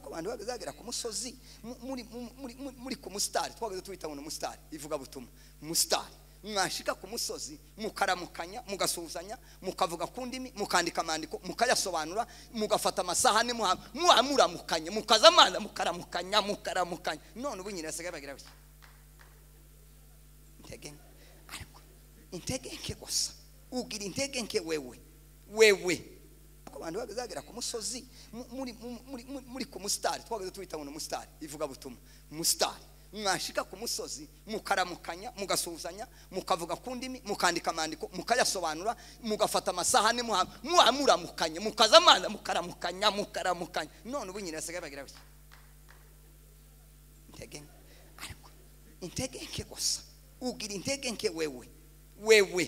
abantu bazagera ku musozi muri- muri- muri- muri ku musitari twageze tubita ngo ni umusitari ivugabutumwa umusitari mwashika ku musozi mukaramukanya mugasuhuzanya mukavuga ku ndimi mukandika amandiko mukayasobanura mugafata amasahani muha- muba muramukanye mukaza amazi mukaramukanya mukaramukanya none ubu nyine basigaye bagira bati intege nke ariko intege nke gusa ugira intege nke wewe wewe ku bantu bazagera ku musozi mu- muri muri- muri- muri ku musitari twageze tubita ngo ni umusitari ivugabutumwa umusitari mwashika ku musozi mukaramukanya mugasuhuzanya mukavuga ku ndimi mukandika amandiko mukayasobanura mugafata amasahani muha- muba muramukanye mukaza amazi mukaramukanya mukaramukanya none ubu nyine basigaye bagira bati intege nke ariko intege nke gusa ugira intege nke wewe wewe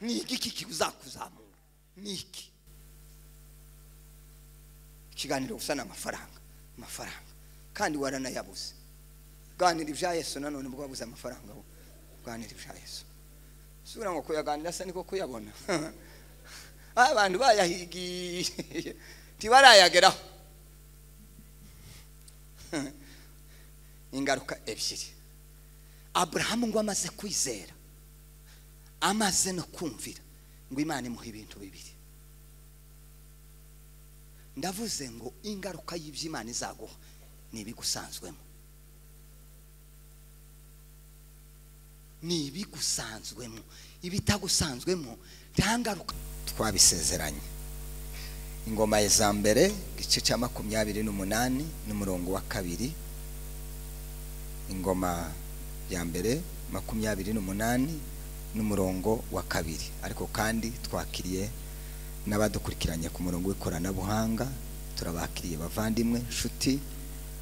ni igiki kizakuzamura ni iki ikiganiro gusa ni amafaranga amafaranga kandi waranayabuze ganira ibya yesu nanone ubwo wabuze amafaranga wowe ganira ibya yesu sura ngo kuyaganira se niko kuyabona abantu bayahigiye ntibarayageraho ingaruka ebyiri aburahamu ngo amaze kwizera amaze no kumvira ngo imana imuha ibintu bibiri ndavuze ngo ingaruka y'ibyo izaguha ni ibigusanzwemo ni ibigusanzwemo ibitagusanzwemo nta ngaruka twabisezeranye ingoma ya za mbere igice cya makumyabiri n'umunani n'umurongo wa kabiri ingoma ya mbere makumyabiri n'umunani n'umurongo wa kabiri ariko kandi twakiriye n'abadukurikiranye ku murongo w'ikoranabuhanga turabakiriye bavandimwe nshuti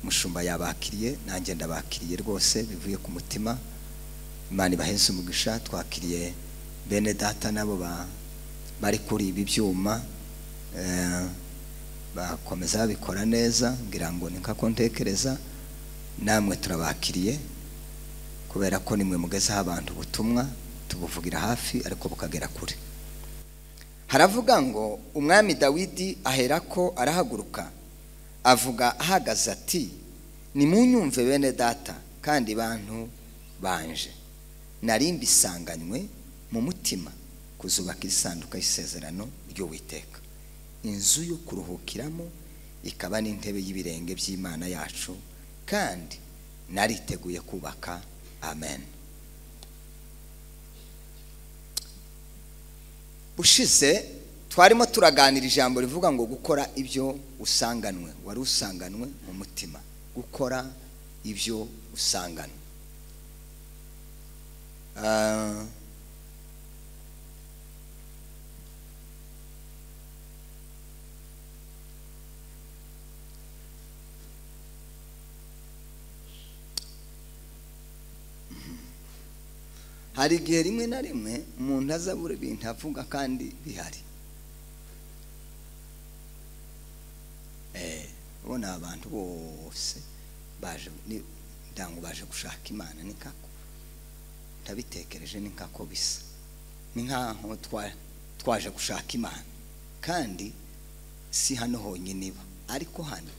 mushumba yabakiriye nanjye ndabakiriye rwose bivuye ku mutima imana ibaheze umugisha twakiriye bene data nabo ba- bari kuri ibi byuma eh, bakomeza babikora neza ngira ngo ni nka ko ntekereza namwe turabakiriye kubera ko nimwe mugezeho abantu ubutumwa tubuvugira hafi ariko bukagera kure haravuga ngo umwami dawidi aherako arahaguruka avuga ahagaze ati nimunyumve bene data kandi bantu banje nari mbisanganywe mu mutima kuzubaka isanduka y'isezerano ry'uwiteka inzu yo kuruhukiramo ikaba n'intebe y'ibirenge by'imana yacu kandi nariteguye kubaka amen ushize twarimo turaganira ijambo rivuga ngo gukora ibyo usanganwe wari usanganwe mu mutima gukora ibyo usanganwe Ah, hari igihe rimwe na rimwe umuntu aza buri bintu avuga kandi bihari Eh, ubona abantu bose baje ni- ndango baje gushaka imana ni kako ndabitekereje ni kako bisa ni nkaho twa- twaje gushaka imana kandi si hano honyine iba ariko hano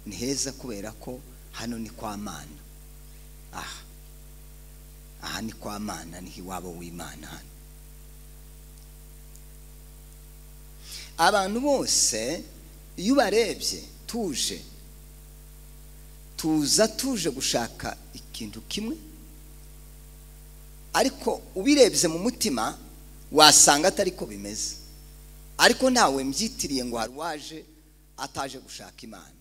ni heza kubera ko hano ni kwa mana aha aha ni kwa mana ni iwabo w'imana hano abantu bose iyo ubarebye tuje tuza tuje gushaka ikintu kimwe ariko ubirebye mu mutima wasanga atari ko bimeze ariko ntawe mbyitiriye ngo hari uwaje ataje gushaka imana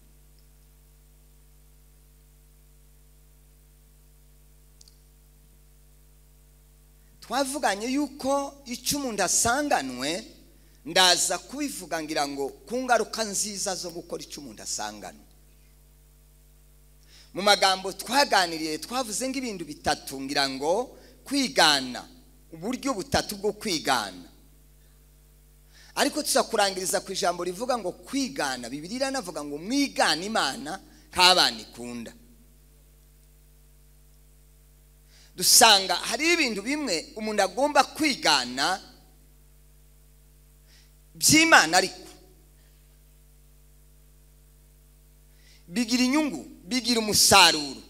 twavuganye yuko icyo umuntu asanganwe ndaza kubivuga ngira ngo ku ngaruka nziza zo gukora icyo umuntu asanganwe mu magambo twaganiriye twavuze nk'ibintu bitatu ngira ngo kwigana uburyo butatu bwo kwigana ariko tuzakurangiriza ku ijambo rivuga ngo kwigana bibiri iranavuga ngo mwigane imana nk'abana ikunda dusanga hari ibintu bimwe umuntu agomba kwigana by'imana ariko bigira inyungu bigira umusaruro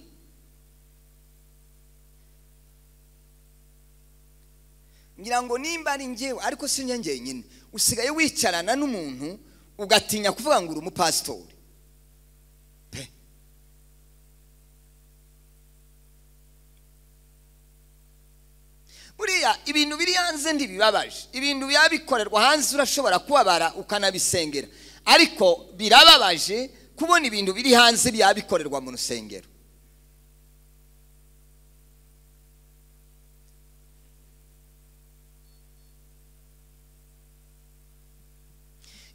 ngira ngo nimba ari ngewe ariko si njye nyine usigaye wicarana n'umuntu ugatinya kuvuga ngo uri umupasitori pe buriya ibintu biri hanze ntibibabaje ibintu biba bikorerwa hanze urashobora kubabara ukanabisengera ariko birababaje kubona ibintu biri hanze biba bikorerwa mu rusengero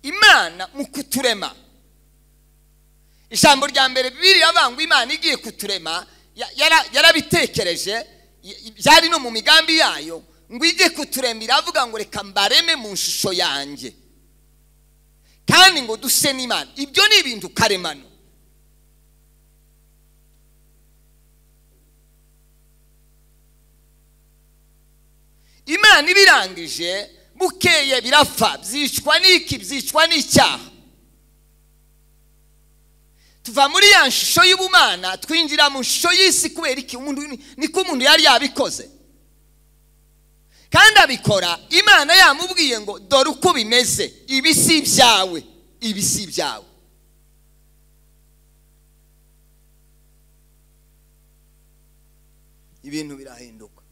imana mu kuturema ijambo rya mbere birivuga ngo imana igiye kuturema ya- yara- yarabitekereje y- byari no mu migambi yayo ngo ijye kuturema iravuga ngo reka mbareme mu ishusho yanjye kandi ngo duse n'imana ibyo ni ibintu karemano imana ibirangije bukeye birapfa byicwa n'iki byicwa n'icyaha tuva muri ya shusho y'ubumana twinjira mu shusho y'isi kubera iki umuntu ni- niko umuntu yari yabikoze kandi abikora imana yamubwiye ngo dore uko bimeze ibi si ibyawe ibi si ibyawe ibintu birahinduka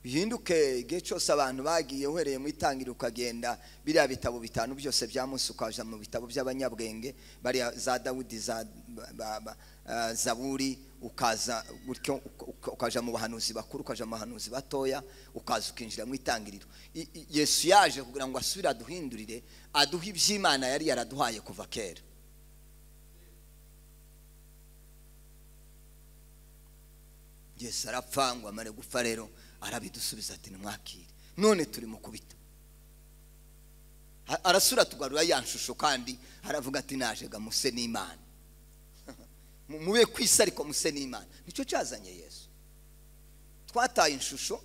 bihinduke igihe cyose abantu bagiye uhereye mu itangiriro ukagenda biriya bitabo bitanu byose bya munsi ukaja mu bitabo by'abanyabwenge bariya za dawudi za ba- ba- eh, zaburi ukaza gutyo uka- uka- ukaja mu bahanuzi bakuru ukaja mu bahanuzi batoya ukaza ukinjira mu itangiriro I- i- yesu yaje kugira ngo asubire aduhindurire aduhe iby'imana yari yaraduhaye kuva kera yesu arapfa ngo amare gupfa rero arabidusubiza ati nimwakire none turi mu kubita A- arasura tugarura ya nshusho kandi aravuga ati najega muse n'imana Mu- mube ku isi ariko muse n'imana nicyo cyazanye yesu twataye inshusho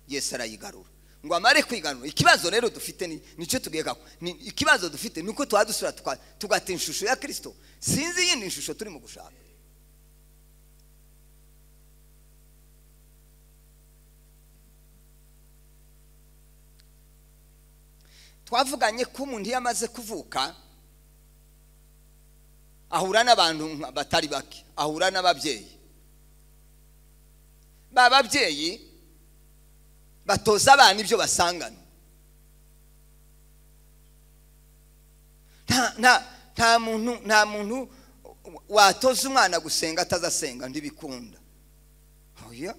yesu arayigarura ngo amare kwigarura ikibazo rero dufite ni- nicyo tugeka ni ikibazo dufite ni uko tuba dusura tuka- tugata inshusho ya kirisito sinzi iyindi nshusho turimo gushaka twavuganye ko umuntu iyo amaze kuvuka ahura n'abantu nka- batari bake ahura n'ababyeyi ba babyeyi batoza abana ibyo basangana nta nta nta muntu nta muntu watoza umwana gusenga atazasenga ndibikunda oya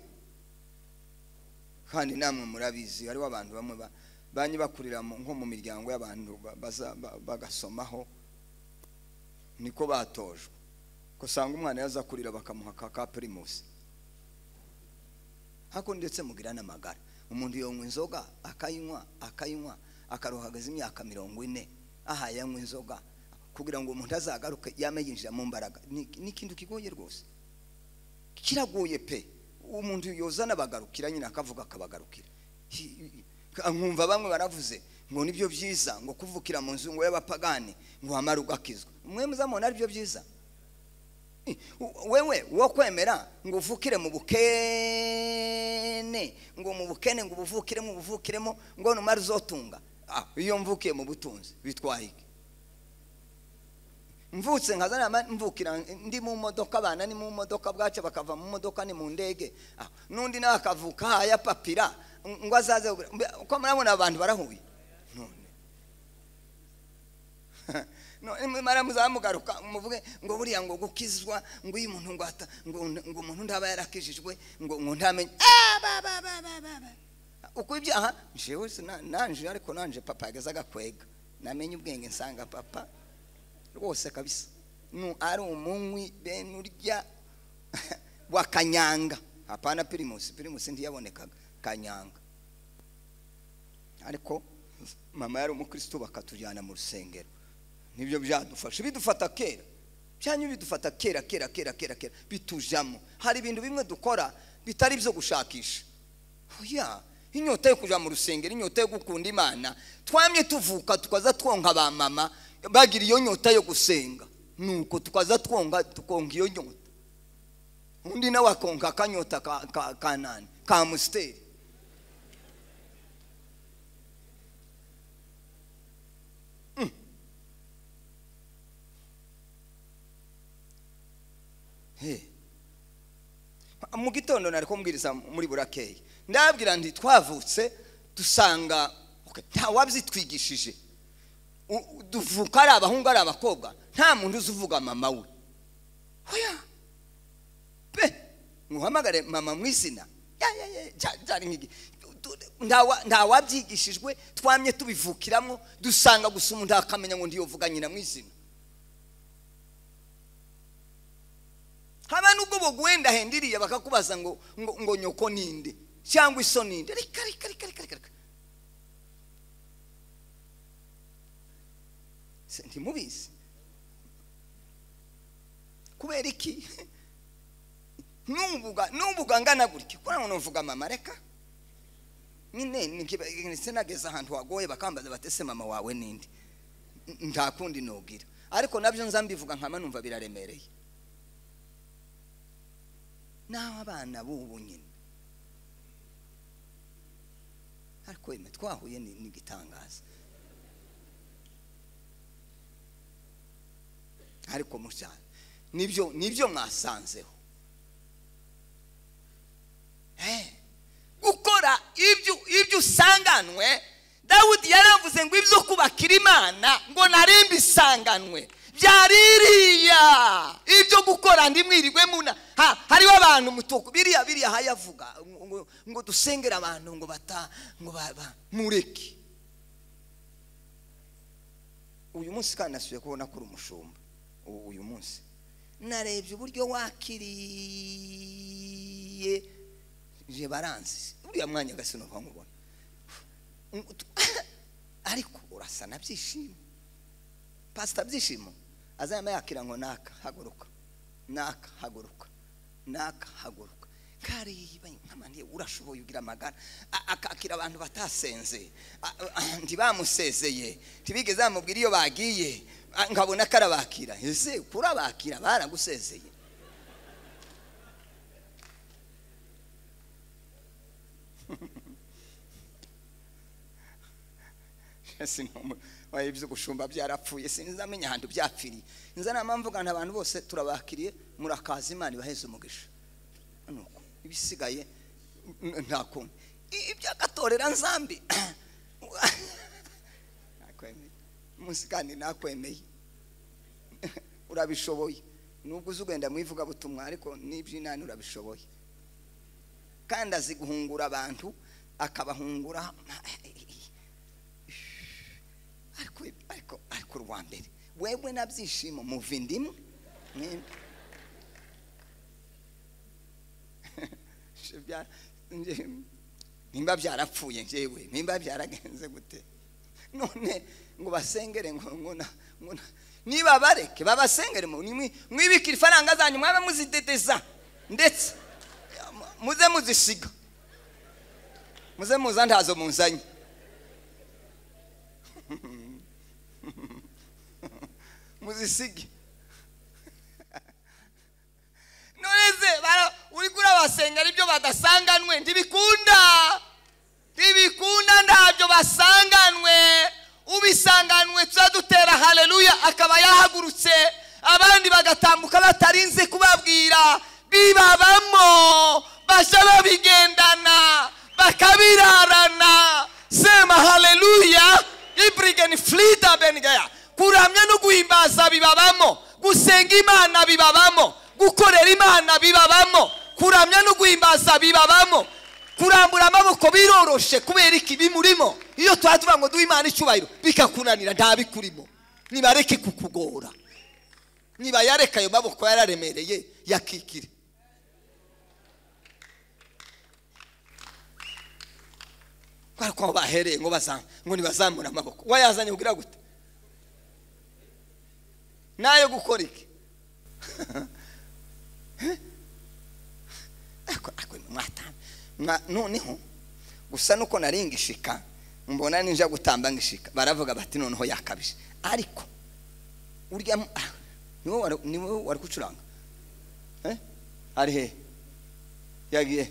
kandi namwe murabizi hariho abantu bamwe ba- banye bakurira mu- nko mu miryango y'abantu ba- baza- ba- bagasomaho niko batojwe ko usanga umwana yaza kurira bakamuha ka ka pirimusi hako ndetse mugira n'amagara umuntu yonywa inzoga akayinywa akayinywa akaruhagaza imyaka mirongo ine aha yanywa inzoga kugira ngo umuntu azagaruke yame yinjira mu mbaraga Ni- ni ikintu kigoye rwose kiragoye pe umuntu yoza n'abagarukira nyine akavuga akabagarukira Hi- hi- nkumva bamwe baravuze ngo nibyo byiza ngo kuvukira mu nzu ngo y'abapagani ngo wamara ugakizwa mwe muzamubona ari byo byiza Eh, u- wewe wo kwemera ngo uvukire mu bukene ngo mu bukene ngo ubuvukiremo ubuvukiremo ngo numara uzotunga Ah, iyo mvukiye mu butunzi bitwaye iki mvutse nkazana ama- mvukira ndi mu modoka abana ni mu modoka bwaca bakava mu modoka ni mu ndege Ah, n'undi nawe akavuka haya papira ng- ngo azaze kugura- mbe- uko murabona abantu barahuye none none mara muzamugaruka muvuge ngo buriya ngo gukizwa ngo uyu muntu ngo ata- ngo ngo umuntu ndaba yarakijijwe ngo ngo ntamenye Ah, ba, ba, ba, ba, ba, ba. uko ibyaha jewe sina- nanje ariko nanje papa yageze agakwega namenye ubwenge nsanga papa rwose kabisa nu ari umunywi bene urya wa kanyanga hapana pirimusi pirimusi ntiyabonekaga kanyanga ariko mama yari umukristo bakatujyana mu rusengero nibyo byadufasha bidufata kera byanyuma bidufata kera kera kera kera kera bitujamo hari ibintu bimwe dukora bitari byo gushakisha oya inyota yo kuja mu rusengero inyota yo gukunda imana twamye tuvuka tukaza twonka ba mama bagira iyo nyota yo gusenga nuko tukaza twonga tukonka iyo nyota undi nawe akonka akanyota ka- ka- ka nani ka amusiteri Mm. Hey. mu gitondo nari kumbwiriza muri burakeyi ndababwira nti twavutse dusanga okay, nta wabyitwigishije U- u- duvuka ari abahungu ari abakobwa nta muntu uzi uvuga mama we oya pe muhamagare mama mu izina ya ya ya cya- cyari nk'igi Nta wa- nta wabyigishijwe twamye tubivukiramo dusanga gusa umuntu akamenya ngo ndiyovuga nyina mu izina haba nubwo bugwenda hendiriye bakakubaza ngo ngo, ngo nyoko ninde cyangwa iso ninde reka reka reka reka reka reka Se- ntimubizi kubera iki nubuga nubuga ngana gutya kubera ngo nuvuga mama reka nyine nikiba- ndetse nageze ahantu wagoye bakambaza batese mama wawe ninde N- nta kundi nubwira ariko nabyo nza mbivuga nkama numva biraremereye n'aho abana b'ubu nyine ariko yemwe twahuye ni ni igitangaza ariko mushaka nibyo nibyo mwasanzeho Eh, gukora ibyo ibyo usanganwe dawudi yaravuze ngo ibyo kubakira imana ngo narimba isanganwe byari iriya ibyo gukora ndi mwiriwe muna ha, hariho abantu mutuku biriya biriya hayavuga ngo- ngo- ngo dusengere abantu ngo bata ngo ba- ba- mureke uyu munsi kandi nasubiye kubona kuri umushumba u- uyu munsi narebye uburyo wakiriye je baranzi uriya mwanya agasinuka nkubona ariko urasa na byishimo pasita byishimo azayama yakira ngo naka haguruka naka haguruka naka haguruka kariba nkamaniye urashoboye ugira amagara A- akakira abantu batasenze A- a- ntibamusezeye ntibigeze bamubwira iyo bagiye A- nkabona karabakira ese kurabakira baragusezeye Sinomu- oya, ibyo gushumba byarapfuye sinzamenya ahantu byapfiriye nza nama mvugana abantu bose turabakiriye murakaza imana ibaheze umugisha nuko ibisigaye n- nta kundi I- iby'agatorera nzambi nakwemeye munsi kandi nakwemeye urabishoboye nubwo uzi ugenda mu ivugabutumwa ariko n'iby'inani urabishoboye kandi azi guhungura abantu akabahungura ariko ariko ariko urwa mbere wewe na byishimo muva indimu mwembi Se bya- nje- nimba byarapfuye njyewe nimba byaragenze gute none ngo basengere ngo ngo na- ngo na- niba bareke babasengere mu- nimwi- mwibikire ifaranga zanyu mwabe muzidedeza ndetse mu- muze muzisiga muze muza ntazo munzanye muzisige none se bara- uri kurabasengera ibyo badasanganwe ntibikunda ntibikunda ntabyo basanganwe ubisanganwe tuza dutera haleluya akaba yahagurutse abandi bagatambuka batarinze kubabwira bibabamo bashya babigendana bakabirarana sema haleluya ibrigeni flida benigeya kuramya no guhimbaza bibabamo gusenga imana bibabamo gukorera imana bibabamo kuramya no guhimbaza bibabamo kurambura amaboko biroroshe kubera iki bimurimo iyo tuba tuvuga ngo duhe imana icyubahiro bikakunanira ntabikurimo nibareke kukugora nibayareka ayo maboko yararemereye yakikire kubera ko aho bahereye ngo baza ngo ntibazamure amaboko wayazanye kugira gute nayo gukora iki ariko ariko mwatana Mwa- noneho gusa nuko nari ngishika mbona ninja gutamba ngishika baravuga bati noneho yakabije ariko urya mu- ah, niwe wari- niwe wari gucuranga Eh? ari he yagiye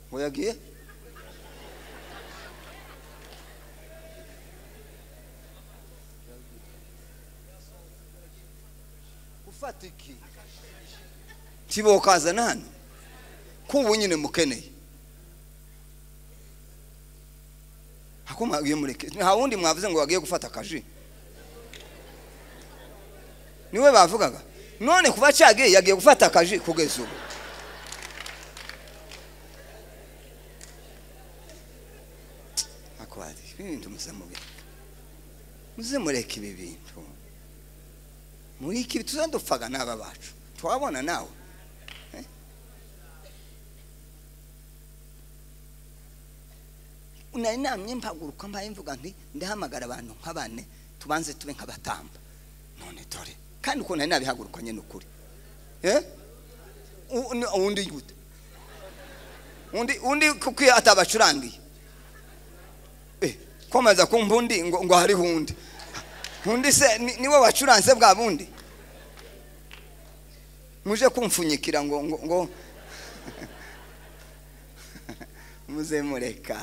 ngo yagiye ufata iki tibo kazana hano kubu nyine mukeneye ako mwagiye mureke nta wundi mwavuze ngo wagiye gufata akaji niwe bavugaga none kuva cyagiye yagiye gufata akaji kugeza ubu akwari ibintu muze mubireke muze mureke ibi bintu muri iki tuzadupfaga n'aba bacu twabona nawe Eh? nari namye mpaguruka mbaye mvuga nti ndahamagara abantu nka bane tubanze tube nk'abatamba none dore kandi uko nari nabihagurukanye ni ukuri Eh? U- n- undi gute undi undi kuko iyo atabacurangiye Eh, komeza kumva undi ngo ngo hariho undi undi se ni- niwe wacuranze bwa bundi muje kumfunyikira ngo ngo ngo muze mureka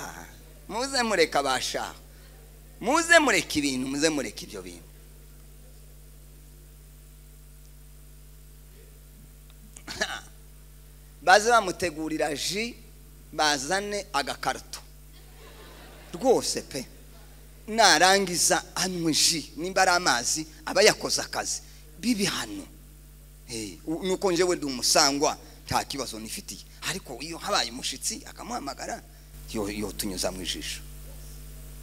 muze mureka basha muze mureka ibintu muze mureka ibyo bintu baze bamutegurira ji bazane agakarito rwose pe narangiza anywe ji nimba ari amazi aba yakoze akazi bibi hano Eh, u- nuko njyewe ndi umusangwa nta kibazo nifitiye ariko iyo habaye umushyitsi akamuhamagara yo- yo tunyuza mu ijisho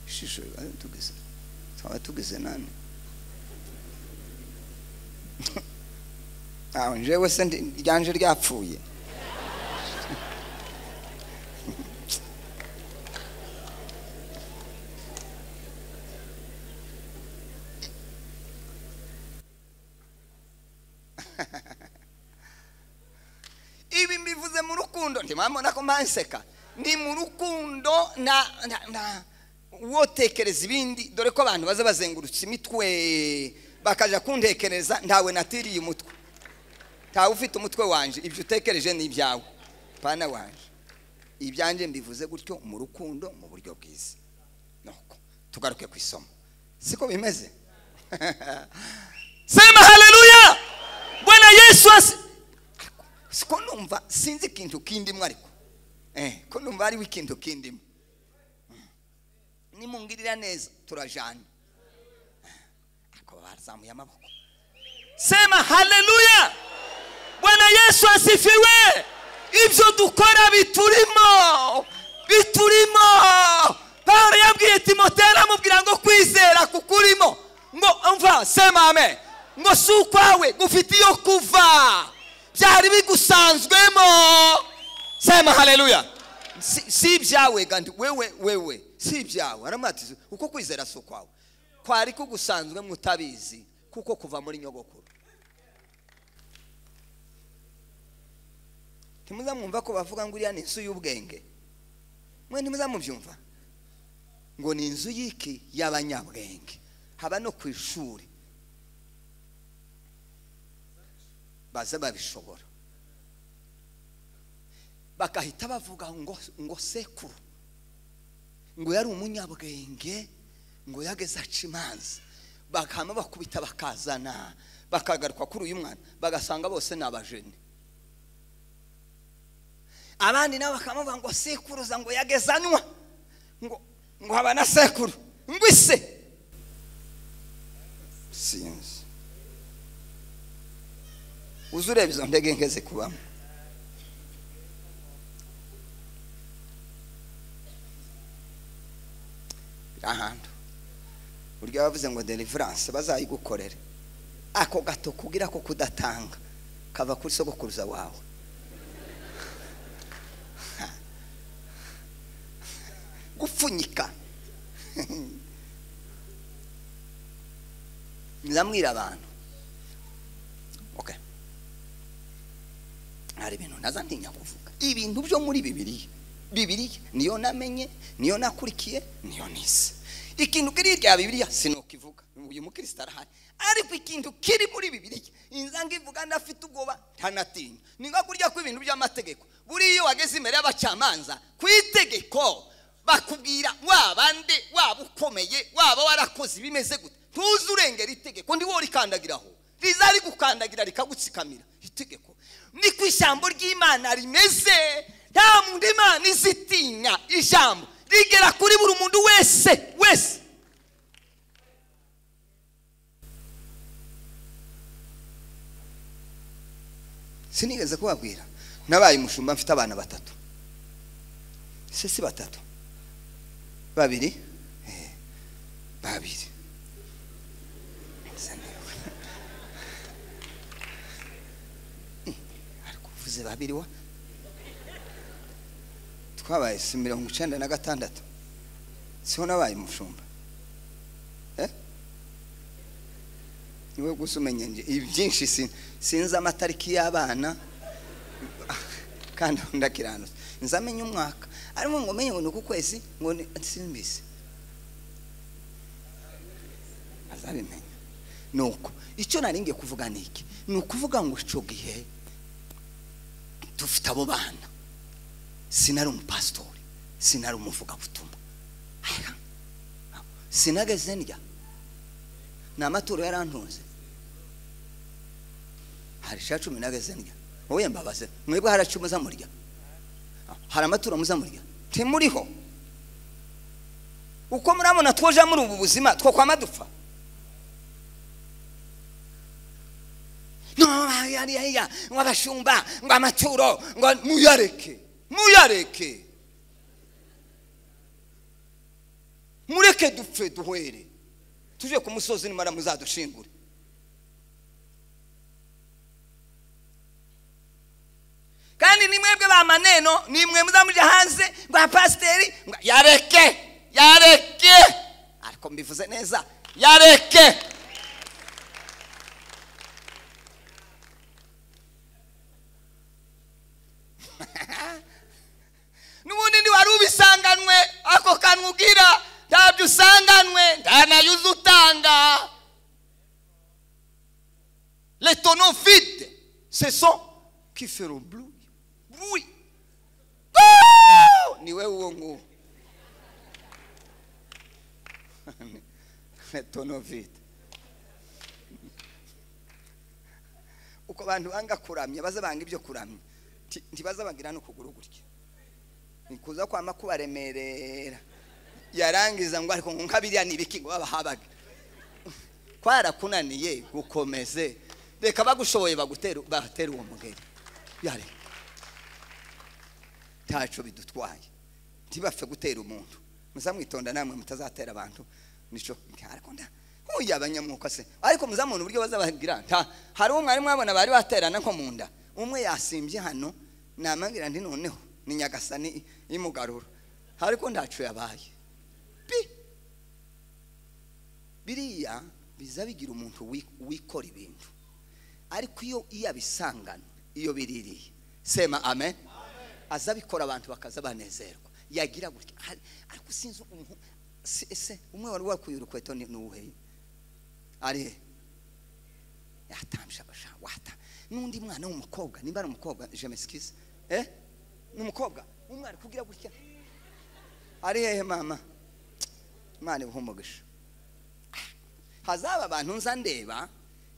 ijisho eh, tugeze twaba tugeze nane aho njyewe se ndi- ryanje ryapfuye ibi mbivuze mu rukundo ntimwamubona ko mbanseka ni mu rukundo na na na wotekereza ibindi dore ko abantu baza bazengurutse imitwe bakaja kuntekereza ntawe natiriye umutwe ntawe ufite umutwe wanje ibyo utekereje ni ibyawe pana wanje ibyanjye mbivuze gutyo mu rukundo mu buryo bwiza nuko tugaruke ku isomo siko bimeze sema haleluya bwana yesu asi Si ko numva sinzi ikintu kindimu ariko eh, ko numva hariho ikintu kindimu nimungirira neza turajana ako bazamuye amaboko sema haleluya bwana yesu asifiwe ibyo dukora biturimo biturimo pawulo yabwiye timotero amubwira ngo kwizera kukurimo ngo umva sema amen ngo si ukwawe gufite iyo kuva byari bigusanzwemo sema haleluya si si ibyawe kandi wewe wewe si ibyawe aramwatiza uko kwizera si ukwawe kwari kugusanzwe mutabizi kuko kuva muri nyogokuru ntimuzamwumva ko bavuga ngo uriya ni inzu y'ubwenge mwe ntimuzamubyumva ngo ni inzu y'iki y'abanyabwenge haba no ku ishuri baza babishobora bakahita bavuga ngo ngo sekuru ngo yari umunyabwenge ngo yageze aca imanza bakama bakubita bakazana bakagaruka kuri uyu mwana bagasanga bose ni abajene abandi nabo bakamuvuga ngo sekuruza ngo yageze anywa ngo ngo haba na sekuru ngo ise sinzi uzi ureba izo ndege nke zikubamo ahantu buryo bavuze ngo deliverance bazayigukorere ako gato kugira ko kudatanga kava kuri sogokuruza wawe gupfunyika nzamwira abantu okay hari ibintu naza ntinya kuvuga ibintu byo muri bibiriya bibiriya niyo namenye niyo nakurikiye niyo nize ikintu kiri irya bibiriya sinukivuga uyu mukristo arahari ariko ikintu kiri muri bibiriya inzanga ivuga ndafite ubwoba ntanatinya ni nko kurya kw'ibintu by'amategeko buriya iyo wageze imbere y'abacamanza ku itegeko bakubwira waba nde waba ukomeye waba warakoze ibimeze gute ntuze urengera itegeko ndi wowe rikandagiraho riza rigukandagira rikagutsikamira itegeko ni ku ijambo ry'imana rimeze nta muntu imana izitinya ijambo rigera kuri buri muntu wese wese sinigeze kubabwira nabaye umushumba mfite abana batatu ese si batatu babiri Eh, babiri Nsa nawe. Eh, ariko uvuze babiri wa twabaye si mirongo icyenda na gatandatu siho nabaye umushumba Eh? niwe gusa umenya nje ibi byinshi sin- sinzi amatariki y'abana kandi ndakiranutse nzamenye umwaka arimo ngo menye ngo ni uku kwezi ngo ni simbizi azabimenya nuko icyo nari ngiye kuvuga ni iki ni ukuvuga ngo ico gihe dufite abo bana sinari umupasitori sinari umuvugabutumwa Aha. sinageze ndya ni amaturo yarantunze hari cya cumi nageze ndya wowe mbabaze mwebwe hari cumi muza murya hari amaturo muza murya ntimuriho uko murabona twoja muri ubu buzima two kwama dupfa no yari yariya ngo abashumba ngo amaturo ngo muyareke muyareke mureke dupfe duhere tuje ku musozi nimara muzadushingure kandi ni mwebwe ba maneno ni mwe muzamuja hanze ngo pasiteri yareke yareke ariko mbivuze neza yareke n'ubundi ntiwari ubisanganwe ako kanwa ubwira ntabyo usanganwe ntanayuze utanga les tonneaux vides ce sont qui feront bruit bruit Woo! ni wewe uwo nguwo les tonneaux vides uko abantu banga kuramya baze banga ibyo kuramya nti- ntibaze bagira n'ukuguru gutya ni kuza kwama kubaremerera yarangiza ngo ariko ngo nkabiriya ni ibiki ngo babahabaga kwarakunaniye gukomeze reka bagushoboye bagutera batera uwo mugeri yare ntaco bidutwaye ntibapfe gutera umuntu muzamwitonda namwe mutazatera abantu nico ariko nda huye abanyamuka se ariko muzamubona uburyo bazabagira nta hari umwe mwarimu mwabona bari baterana nko mu nda umwe yasimbye hano namabwira ndi noneho ni nyagasani imugarura ariko ndacu yabaye pi biriya biza bigira umuntu wi- wikora ibintu ariko iyo iyo abisangana iyo biririye sema amen aza abikora abantu bakaza banezerwa yagira gutya Hari- ariko sinzi umuntu se- ese umwe wari wakuye urukweto ni uwuhe ari he yatamsha abasha wata n'undi mwana w'umukobwa nimba ari umukobwa je m'excuse eh ni umukobwa umwana kugira gutya ari hehe mama imana ibuhe umugisha hazaba abantu nza ndeba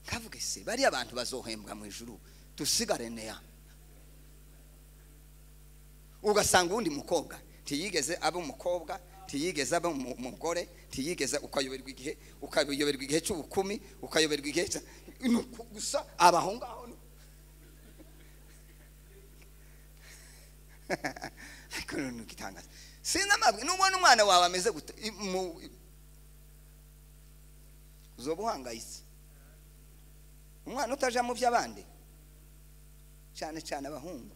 nkavuga se bariya abantu bazohembwa mu ijuru dusigare neya ugasanga uwundi mukobwa ntiyigeze aba umukobwa ntiyigeze aba umu- umugore ntiyigeze ukayoberwa igihe ukayoberwa igihe cy'ubukumi ukayoberwa igihe cya- ni uku gusa abaho ngaho ni- ariko ni igitangaza sinzi amabwi nubona umwana wawe ameze gute i- mu- uzoba uhangayitse umwana utaja mu by'abandi cyane cyane abahungu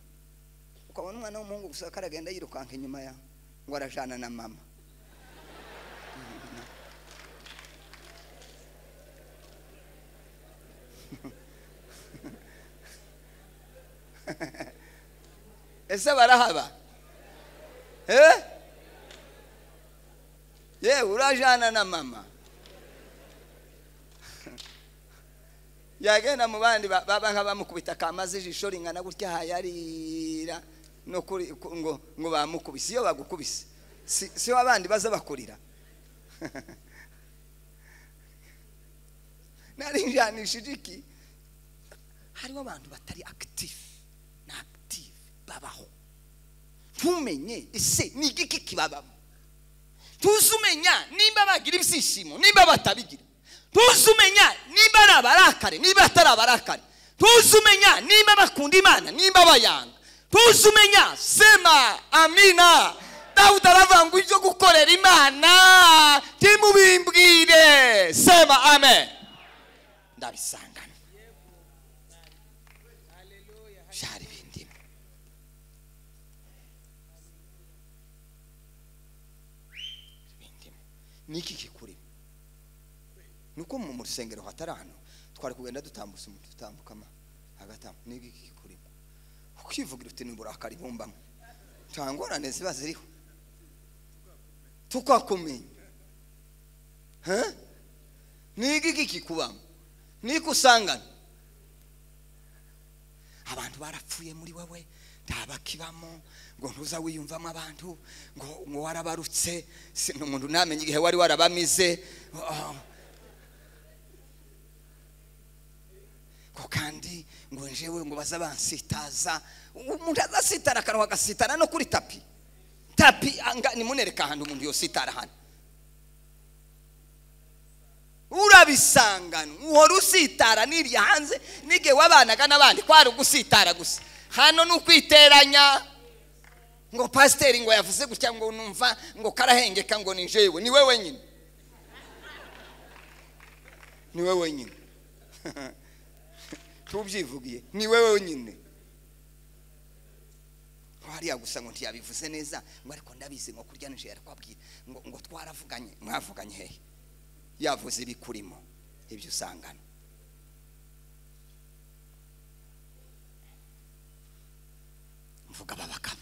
ukabona umwana w'umuhungu gusa karagenda yirukanka inyuma yawe ngo arajana na mama ese barahaba eh yewe urajana na mama yagenda mu bandi ba- baba nka bamukubita kamaze ijisho ringana gutya hayarira no kuri ku- ngo ngo bamukubise iyo bagukubise si si wa bandi baza bakurira narinjanishije iki hariho abantu batari active na active babaho ntumenye ese ni igiki kibabamo tuzi umenya nimba bagira ibyishimo nimba batabigira tuzi umenya nimba ari abarakare nimba atari abarakare tuzi umenya nimba bakunda imana nimba bayanga tuzi umenya sema amina dawudi aravuga ngo ibyo gukorera imana timubimbwire sema amen ndabisangana byari bindimo bindimo niki kikurimo nuko mu mu rusengero hatari hano twari kugenda dutambutse umuntu tutambukama hagatambu niki kikurimo ukivugira uti ni uburakari bumbamo nta ngorane ziba ziriho tukakumenya Huh? ni iki kikubamo ni iki usangana abantu barapfuye muri wowe nta bakibamo ngo ntuza wiyumvamo abantu ngo ngo warabarutse si ni umuntu ntamenye igihe wari warabamize oh. ngo kandi ngo njyewe ngo baza bansitaza umuntu azasitara akanwa agasitara no kuri tapi tapi anga- nimunereke ahantu umuntu yositara hano urabisangana uhora usitara n'irya hanze n'igihe wabanaga n'abandi kwari ugusitara gusa hano ni ukwiteranya ngo pasiteri ngo yavuze gutya ngo numva ngo karahengeka ngo ni jewe ni we wenyine ni we wenyine tubyivugiye ni we wenyine hariya gusa ngo ntiyabivuze neza ngo ariko ndabizi ngo kurya nijoro arakwabwira ngo ngo twaravuganye mwavuganye hehe yavuze ibikurimo ibyo usangana mvuga aba bagabo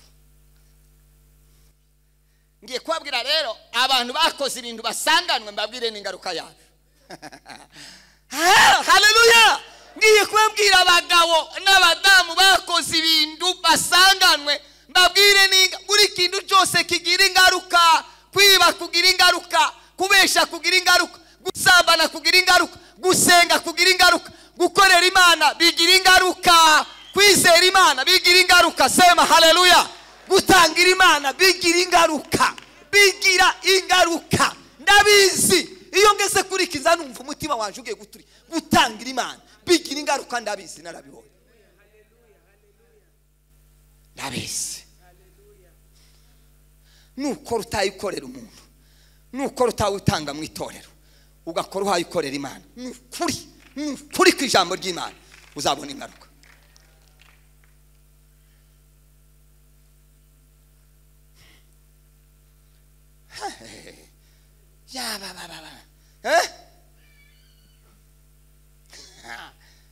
ngiye kubabwira rero abantu bakoze ibintu basanganwe mbabwire n'ingaruka yabyo Ah, haleluya ngiye kubabwira abagabo n'abadamu bakoze ibintu basanganwe mbabwire n'inga- buri kintu cyose kigira ingaruka kwiba kugira ingaruka kubesha kugira ingaruka gusambana kugira ingaruka gusenga kugira ingaruka gukorera imana bigira ingaruka kwizera imana bigira ingaruka sema haleluya gutangira imana bigira ingaruka bigira ingaruka ndabizi iyo ngeze kuri iki nza numva umutima wanjye ugiye guturi gutangira imana bigira ingaruka ndabizi narabibonye ndabizi nukora utayikorera umuntu nukora utawutanga mu itorero ugakora uhayikorera imana ni ukuri ni ukuri ku ijambo ry'imana uzabona ingaruka yaba baba baba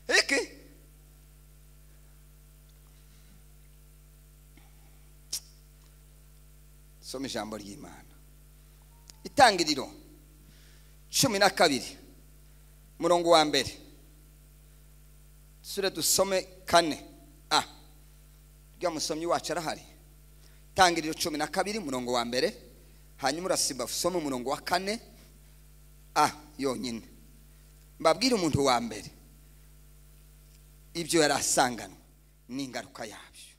eh iki soma ijambo ry'imana itangiriro cumi na kabiri murongo wa mbere sure dusome kane a rya musomyi wacu arahari itangiriro cumi na kabiri murongo wa mbere hanyuma urasimba usome umurongo wa kane a yonyine mbabwire umuntu wa mbere ibyo yari asanganwe n'ingaruka yabyo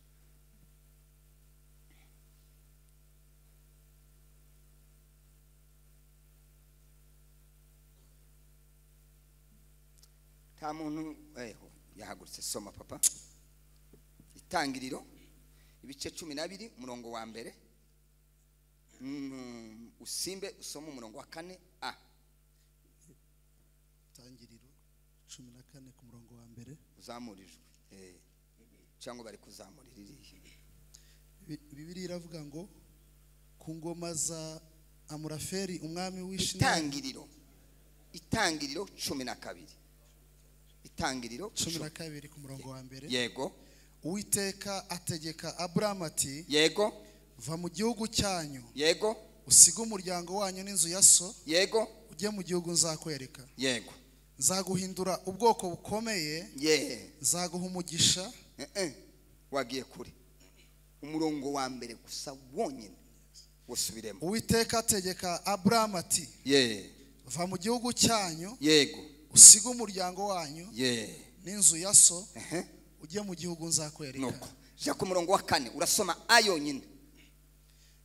nta muntu eho yahagurutse soma papa itangiriro ibice cumi n'abiri umurongo wa mbere Mm, usimbe usome umurongo wa kane a tangiriro cumi na kane ku murongo wa mbere uzamurijwe Eh, cyangwa bari kuzamura iriya Bi- bibiliya iravuga ngo ku ngoma za amuraferi umwami w'ishinari itangiriro itangiriro cumi na kabiri itangiriro cumi cumi- na kabiri ku murongo wa mbere yego uwiteka ategeka aburamu ati yego va mu gihugu cyanyu yego usige umuryango wanyu n'inzu ya so yego ujye mu gihugu nzakwereka yego nzaguhindura ubwoko bukomeye ye nzaguha umugisha Eh, eh. wagiye kure umurongo wa mbere gusa wonyine wusubiremo uwiteka ategeka aburamu ati ye va mu gihugu cyanyu yego usige umuryango wanyu ye n'inzu ya so ehe ujye mu gihugu nuko nzakwereka ja ku murongo wa kane urasoma a yonyine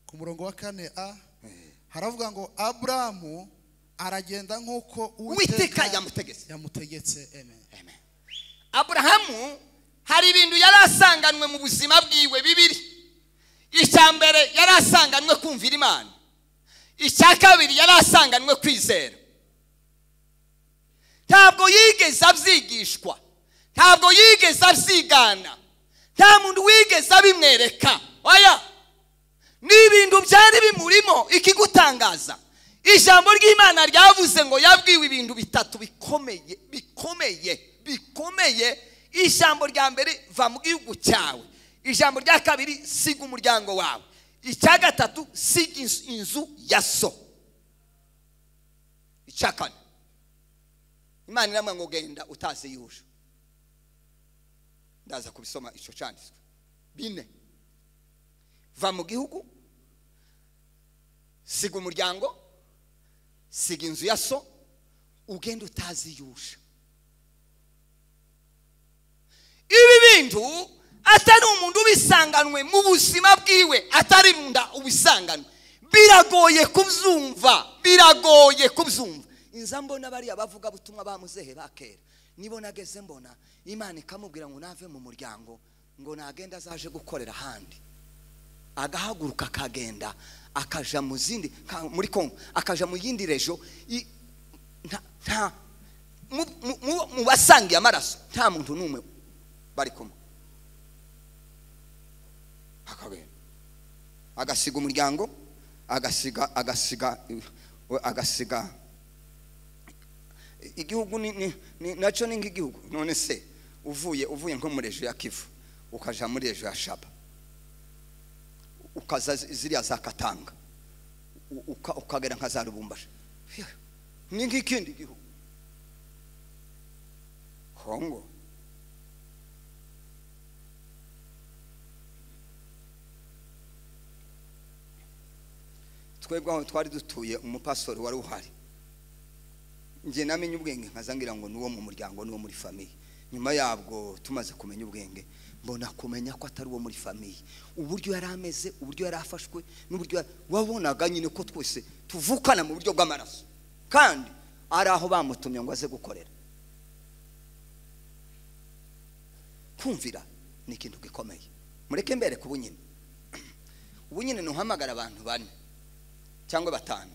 ku murongo wa kane a Eh. haravuga ngo aburamu aragenda nk'uko uwiteka yamutegetse yamutegetse amen Amen. aburahamu hari ibintu yari asanganwe mu buzima bwiwe bibiri icya mbere yari asanganwe kumvira imana icya kabiri yari asanganwe kwizera ntabwo yigeze abyigishwa ntabwo yigeze abyigana nta muntu wigeze abimwereka oya ni ibintu byari bimurimo ikigutangaza ijambo ry'imana ryavuze ngo yabwiwe ibintu bitatu bikomeye bikomeye bikomeye ijambo rya mbere va mu gihugu cyawe ijambo rya kabiri siga umuryango wawe icya gatatu siga inzu- inzu ya so icya kane imana iramwe ngo genda utazi yuje ndaza kubisoma icyo cyanditswe bine va mu gihugu siga umuryango siga inzu ya so ugenda utaziyusha ibi bintu atari umuntu ubisanganwe mu buzima bwiwe atari runda ubisanganwe biragoye kubyumva biragoye kubyumva inza mbona bariya bavuga butumwa bamuzehe bakera nibo nageze mbona imana ikamubwira ngo nave mu muryango ngo nagenda azaje gukorera ahandi agahaguruka akagenda akaja mu zindi ka- muri kongo akaja mu yindi rejo i- nta- nta mu- mu- mu- mu basangiye amaraso nta muntu n'umwe bari kumwe akagenda agasiga umuryango agasiga agasiga agasiga igihugu ni- ni- ni- nacyo ni nk'igihugu none se uvuye uvuye nko mu rejo ya kivu ukaja muri rejo ya shaba ukaza zi- ziriya za katanga u- uka- ukagera nka za rubumbashi Hiya, ni nk'ikindi gihugu kongo twebwe aho twari dutuye umupasori wari uhari njye namenye ubwenge nkaza ngira ngo n'uwo mu muryango n'uwo muri famiye nyuma yabwo tumaze kumenya ubwenge mbona kumenya ko atari uwo muri famiye uburyo yari ameze uburyo yari afashwe n'uburyo yari- wabonaga nyine ko twese tuvukana mu buryo bw'amaraso kandi ari aho bamutumye ngo aze gukorera kumvira ni ikintu gikomeye mureke mbere ku bunyine ubunyine ntuhamagara abantu bane cyangwa batanu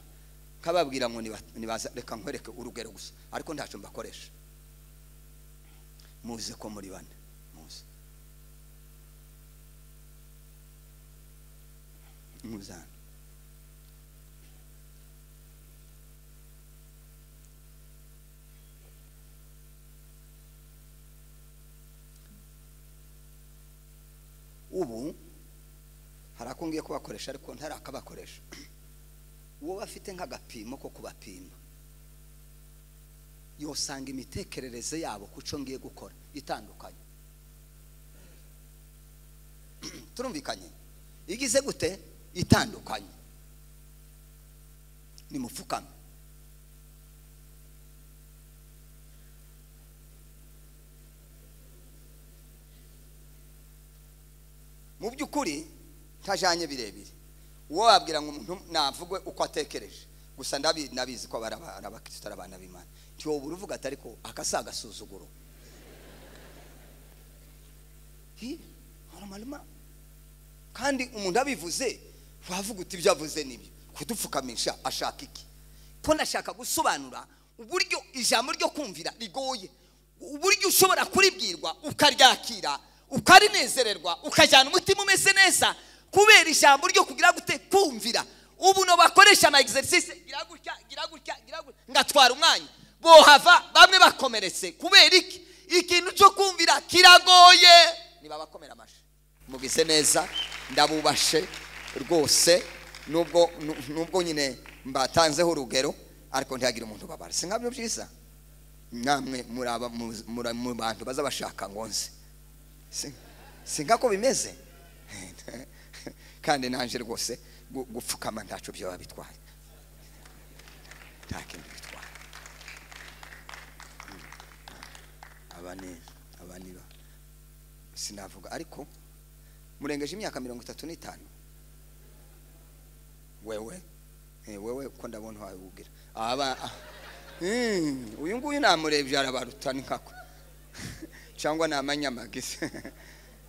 nkababwira ngo niba- nibaza reka nkwereke urugero gusa ariko ntacyo mbakoresha muzi ko muri bane muzi muzana ubu hari ako ngiye kubakoresha ariko ntari akabakoresha uwo bafite nk'agapimo ko kubapima yosanga imitekerereze yabo ku cyo ngiye gukora itandukanye turumvikanye igize gute itandukanye nimupfukame mu by'ukuri ntajanye birebire uwo wabwira ngo umuntu navugwe uko atekereje gusa ndabi- ndabizi ko bari aba- ari abakristo ari abana b'imana ntiyobura uvuga ati ariko akasi agasuzuguro Hi, haramarima. kandi umuntu abivuze wavuga uti ibyo avuze nibyo kudupfukamisha ashaka iki ko ndashaka gusobanura uburyo ijambo ryo kumvira rigoye uburyo ushobora kuribwirwa ukaryakira ukarinezererwa ukajyana umutima umeze neza kubera ijambo ryo kugira gute kumvira ubu no bakoresha ama exercice gira gutya gira gutya gira gutya ngatwara umwanya bohava bamwe bakomeretse kubera iki ikintu cyo kumvira kiragoye nibabakomera amashyi mugize neza ndabubashe rwose nubwo nu- nubwo nyine mbatanzeho urugero ariko ntihagira umuntu ubabara si nkabyo byiza namwe muri aba- mu- muri- mu bantu bazabashaka ngo nze Si- si nkako bimeze kandi nanje rwose gu- gupfukama ntaco byoba bitwaye nta kindi bitwaye aba ni aba ni ba- sinavuga ariko murengeje imyaka mirongo itatu n'itanu wewe Eh, wewe ko ndabona uhawe ubwira aba ah. Mm, uyu nguyu namurebye arabaruta ni nkako cyangwa namanyamagisi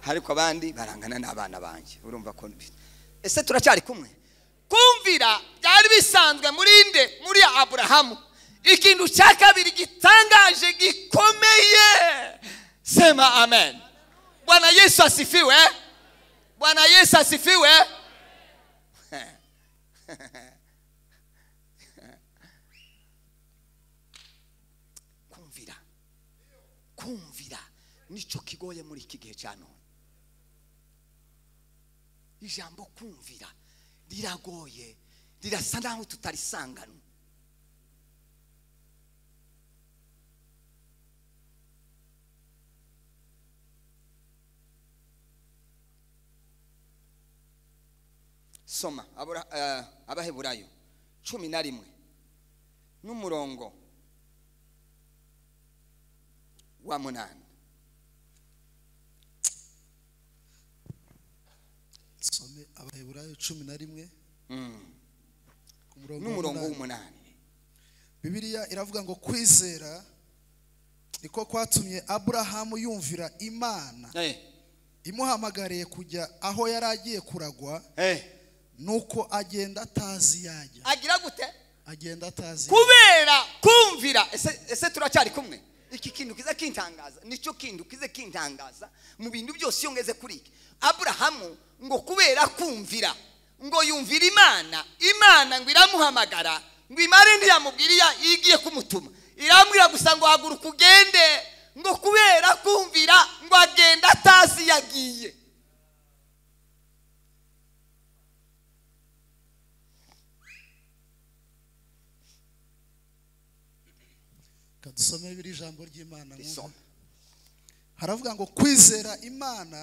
ariko abandi barangana n'abana banjye urumva ko mbi- ese turacyari kumwe kumvira byari bisanzwe muri nde muri aburahamu ikintu cya kabiri gitangaje gikomeye sema amen bwana yesu asifiwe bwana yesu asifiwe kumvira kumvira nicyo kigoye muri iki gihe cya none ijambo kumvira riragoye rirasa naho tutarisanganwe soma Abura- eh, abaheburayo cumi na rimwe n'umurongo wa munani some abaheburayo cumi na rimwe ku murongo n'umurongo w'umunani. w'umunani bibiliya iravuga ngo kwizera niko kwatumye aburahamu yumvira imana Eh, imuhamagariye kujya aho yari agiye kuragwa eh. nuko agenda atazi yajya agira gute agenda atazi kubera kumvira ese ese turacyari kumwe iki kintu kiza kintangaza nicyo kintu kize kintangaza mu bintu byose iyo ngeze kuri iki aburahamu ngo kubera kumvira ngo yumvira imana imana ngo iramuhamagara ngo imare ntiyamubwira iya- igiye kumutuma irambwira gusa ngo haguruka ugende ngo kubera kumvira ngo agenda atazi yagiye Reka dusome biri ijambo ry'imana mwumve. Risoma. haravuga ngo kwizera imana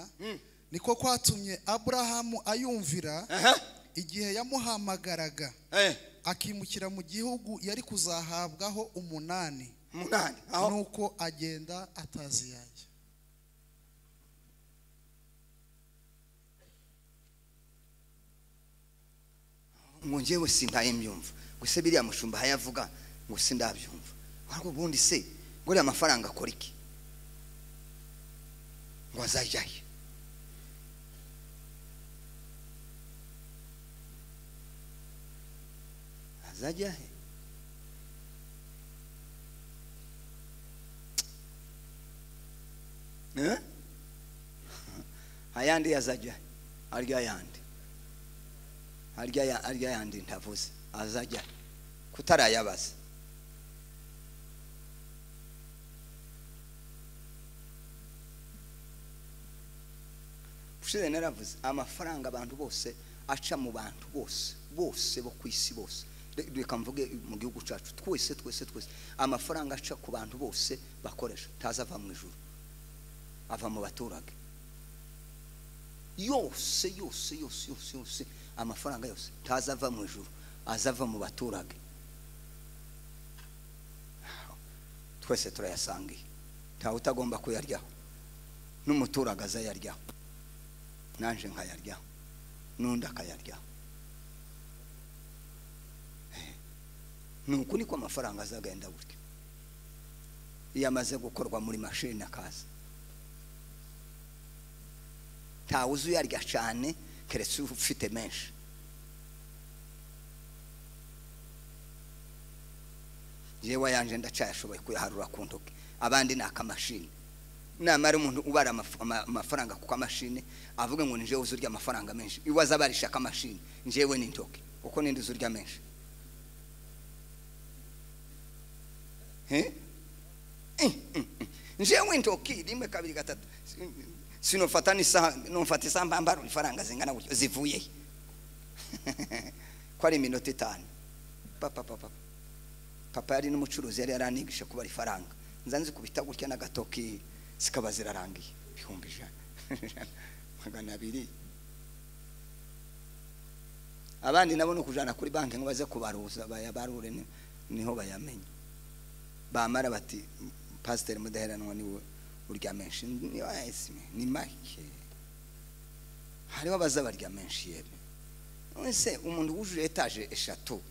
niko kwatumye aburahamu ayumvira Aha, igihe yamuhamagaraga eh, akimukira mu gihugu yari kuzahabwaho umunani munani aho nuko agenda atazi yajya ngo njyewe sindaye mbyumva ngo se biriya mushumba aho yavuga ngo sindabyumva ariko ubundi se ngo uriya mafaranga akora iki ngo azajya he azajya he Eh? ayandi yazajya he? arya ayandi harya ya- harya yandi ntavuze azajya kutarayabaza ushize naravuze amafaranga abantu bose aca mu bantu bose bose bo ku isi bose Re- reka mvuge mu gihugu cyacu twese twese twese amafaranga aca ku bantu bose bakoresha ntaza ava mu ijuru ava mu baturage yose yose yose yose yose amafaranga yose ntazava mu ijuru azava mu baturage twese turayasangiye ntawe utagomba kuyaryaho n'umuturage azayaryaho nanje nkayaryaho n'undi akayaryaho Eh, ni uku niko amafaranga azagenda gutya iyo amaze gukorwa muri mashini akaza ntawe uzi uyarya cyane keretse ufite menshi yewe ayanje ndacyayashoboye kuyaharura ku ntoki abandi ni akamashini namara umuntu ubara amaf- ama- amafaranga ku kamashini avuga ngo ni njyewe uzi urya amafaranga menshi iwe aza abarisha akamashini njyewe ni intoki uko ninde uzi urya menshi Eh? Eh, eh, eh. njyewe intoki rimwe kabiri gatatu sinofata n'isaha nofata isaha mbambara ifaranga zingana gutyo zivuye he? ko ari iminota itanu papa papa papa yari n'umucuruzi yari yaranigisha kubara ifaranga nza nzikubita gutya n'agatoki zikaba zirarangiye ibihumbi ijana magana abiri abandi nabo ni ukujyana kuri banki ngo baze kubaruza bayabarure ni- niho bayamenya bamara bati pasiteri mudaheranwa niwe urya menshi ni ayisime ni make hariho abaza barya menshi yeme ese umuntu wujuje etaje eshatu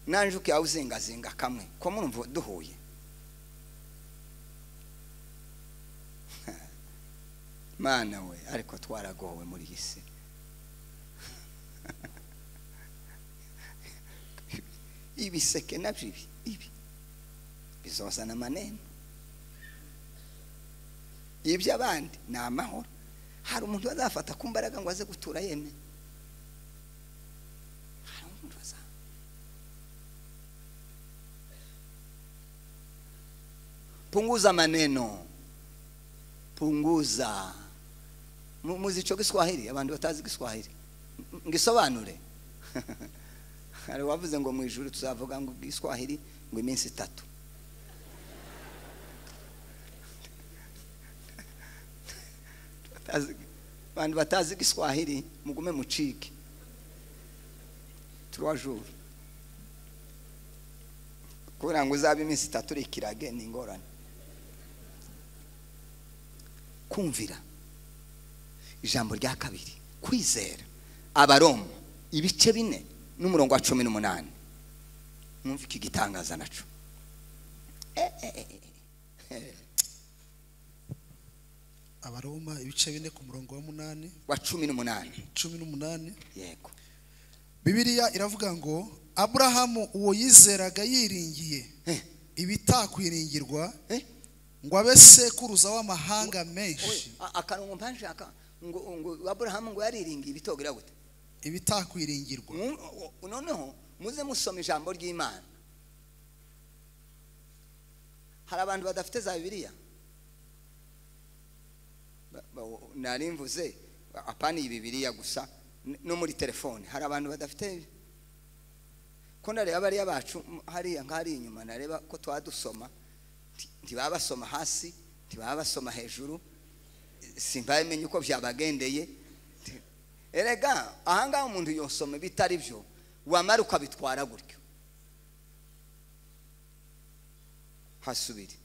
nanje ukaba uzingazinga kamwe ko murumva duhuye mana we ariko twaragowe muri iyi si ibiseke nabyo ibi ibi bizozana amanene iby'abandi ni amahoro hari umuntu bazafata ku mbaraga ngo aze gutura yemye hari umuntu baza punguza maneno punguza Mu- muzi ico giswahili abantu batazi giswahili M- ngisobanure hari wavuze ngo mu ijuru tuzavuga ngo giswahili ngo iminsi itatu Batazi- abantu batazi giswahili mugume mucike trois jours kubera ngo uzabe iminsi itatu uri ikirage ni ingorane kumvira ijambo rya kabiri kwizera abaroma ibice bine n'umurongo wa cumi n'umunani mwumva iki gitangaza naco Eh, eh, eh, eh, eh. abaroma ibice bine ku murongo wa munani wa cumi n'umunani cumi n'umunani yego bibiliya iravuga ngo aburahamu uwo yizeraga yiringiye Eh. ibitakwiringirwa Eh? ngo abe sekuruza w'amahanga menshi A- akarongo mpanje aka ngo ngo aburahamu ngo yariringiye ibitogira gute ibitakwiringirwa Mu- o- o- noneho muze musoma ijambo ry'imana hari abantu badafite za bibiliya Ba- ba- nari mvuze apana iyi bibiliya gusa n- no muri telefone hari abantu badafite ko nareba bariya bacu m- hariya nk'ahari inyuma nareba ko tuba dusoma nti- ntibaba basoma hasi ntibaba basoma hejuru simba menye uko byabagendeye Nti- erega ahangaha umuntu yosoma bitari byo wamara ukabitwara gutyo hasubire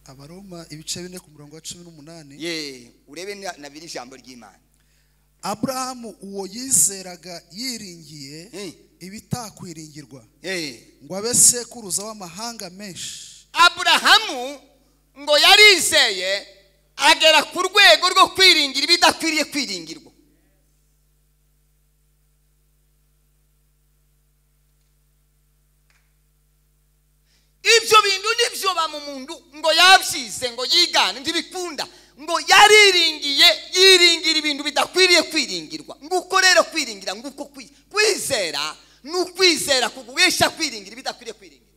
abaroma ibice bine ku murongo wa cumi n'umunani ye urebe na- na biri ijambo ry'imana aburahamu uwo yizeraga yiringiye Eh. ibitakwiringirwa Eh, ngo abe sekuruza w'amahanga menshi aburahamu ngo yarizeye agera ku rwego rwo kwiringira ibidakwiriye kwiringirwa ibyo bintu nibyo bamumundu ngo yabyize ngo yigane ntibikunda ngo yariringiye yiringira ibintu bidakwiriye kwiringirwa nguko rero kwiringira nguko kwi- kwizera ni ukwizera kugurisha kwiringira ibidakwiriye kwiringira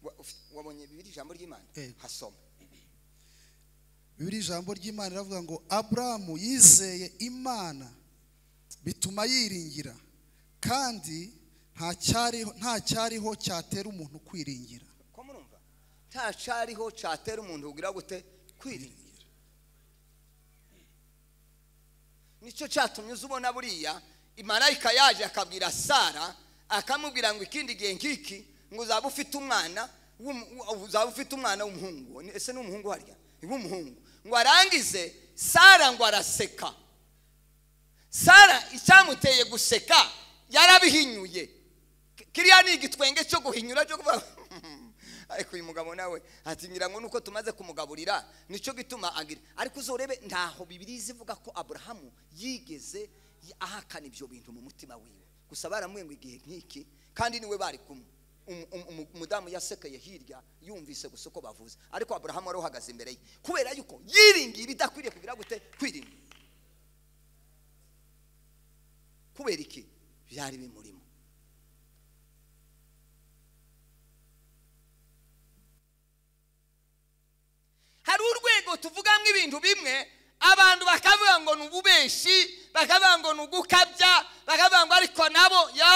wa- uf- wabonye bibiri ijambo ry'imana Eh. hasoma bibiri ijambo ry'imana iravuga ngo aburahamu yizeye imana bituma yiringira kandi nta cyariho- nta cyariho cyatera umuntu kwiringira ko murumva nta cariho catera umuntu ugira gute kwiringira nicyo catumye uza ubona buriya imarayika yaje akabwira sara akamubwira ngo ikindi gihe nk'iki ngo uzaba ufite umwana w'um- wa- uzaba ufite umwana w'umuhungu Ni- ese ni umuhungu harya w'umuhungu ngo arangize sara ngo araseka sara icyamuteye guseka yarabihinyuye Ki- kiriya ni igitwenge cyo guhinyura cyo kuvuga ariko uyu mugabo nawe ati ngira ngo nuko tumaze kumugaburira nicyo gituma agira ariko uzorebe ntaho bibiri zivuga ko aburahamu yigeze y- ahakana ibyo bintu mu mutima wiwe gusa baramubwiye ngo igihe nk'iki kandi niwe bari kumwe Um- um- um- umudamu yasekeye hirya yumvise gusa uko bavuze ariko aburahamu wari uhagaze imbere ye kubera yuko yiringiye ibidakwiriye kugira gute kwiringira kubera iki byari bimurimo hari urwego tuvugamo ibintu bimwe abantu bakavuga ngo ni ububeshi bakavuga ngo ni ugukabya bakavuga ngo ariko nabo yo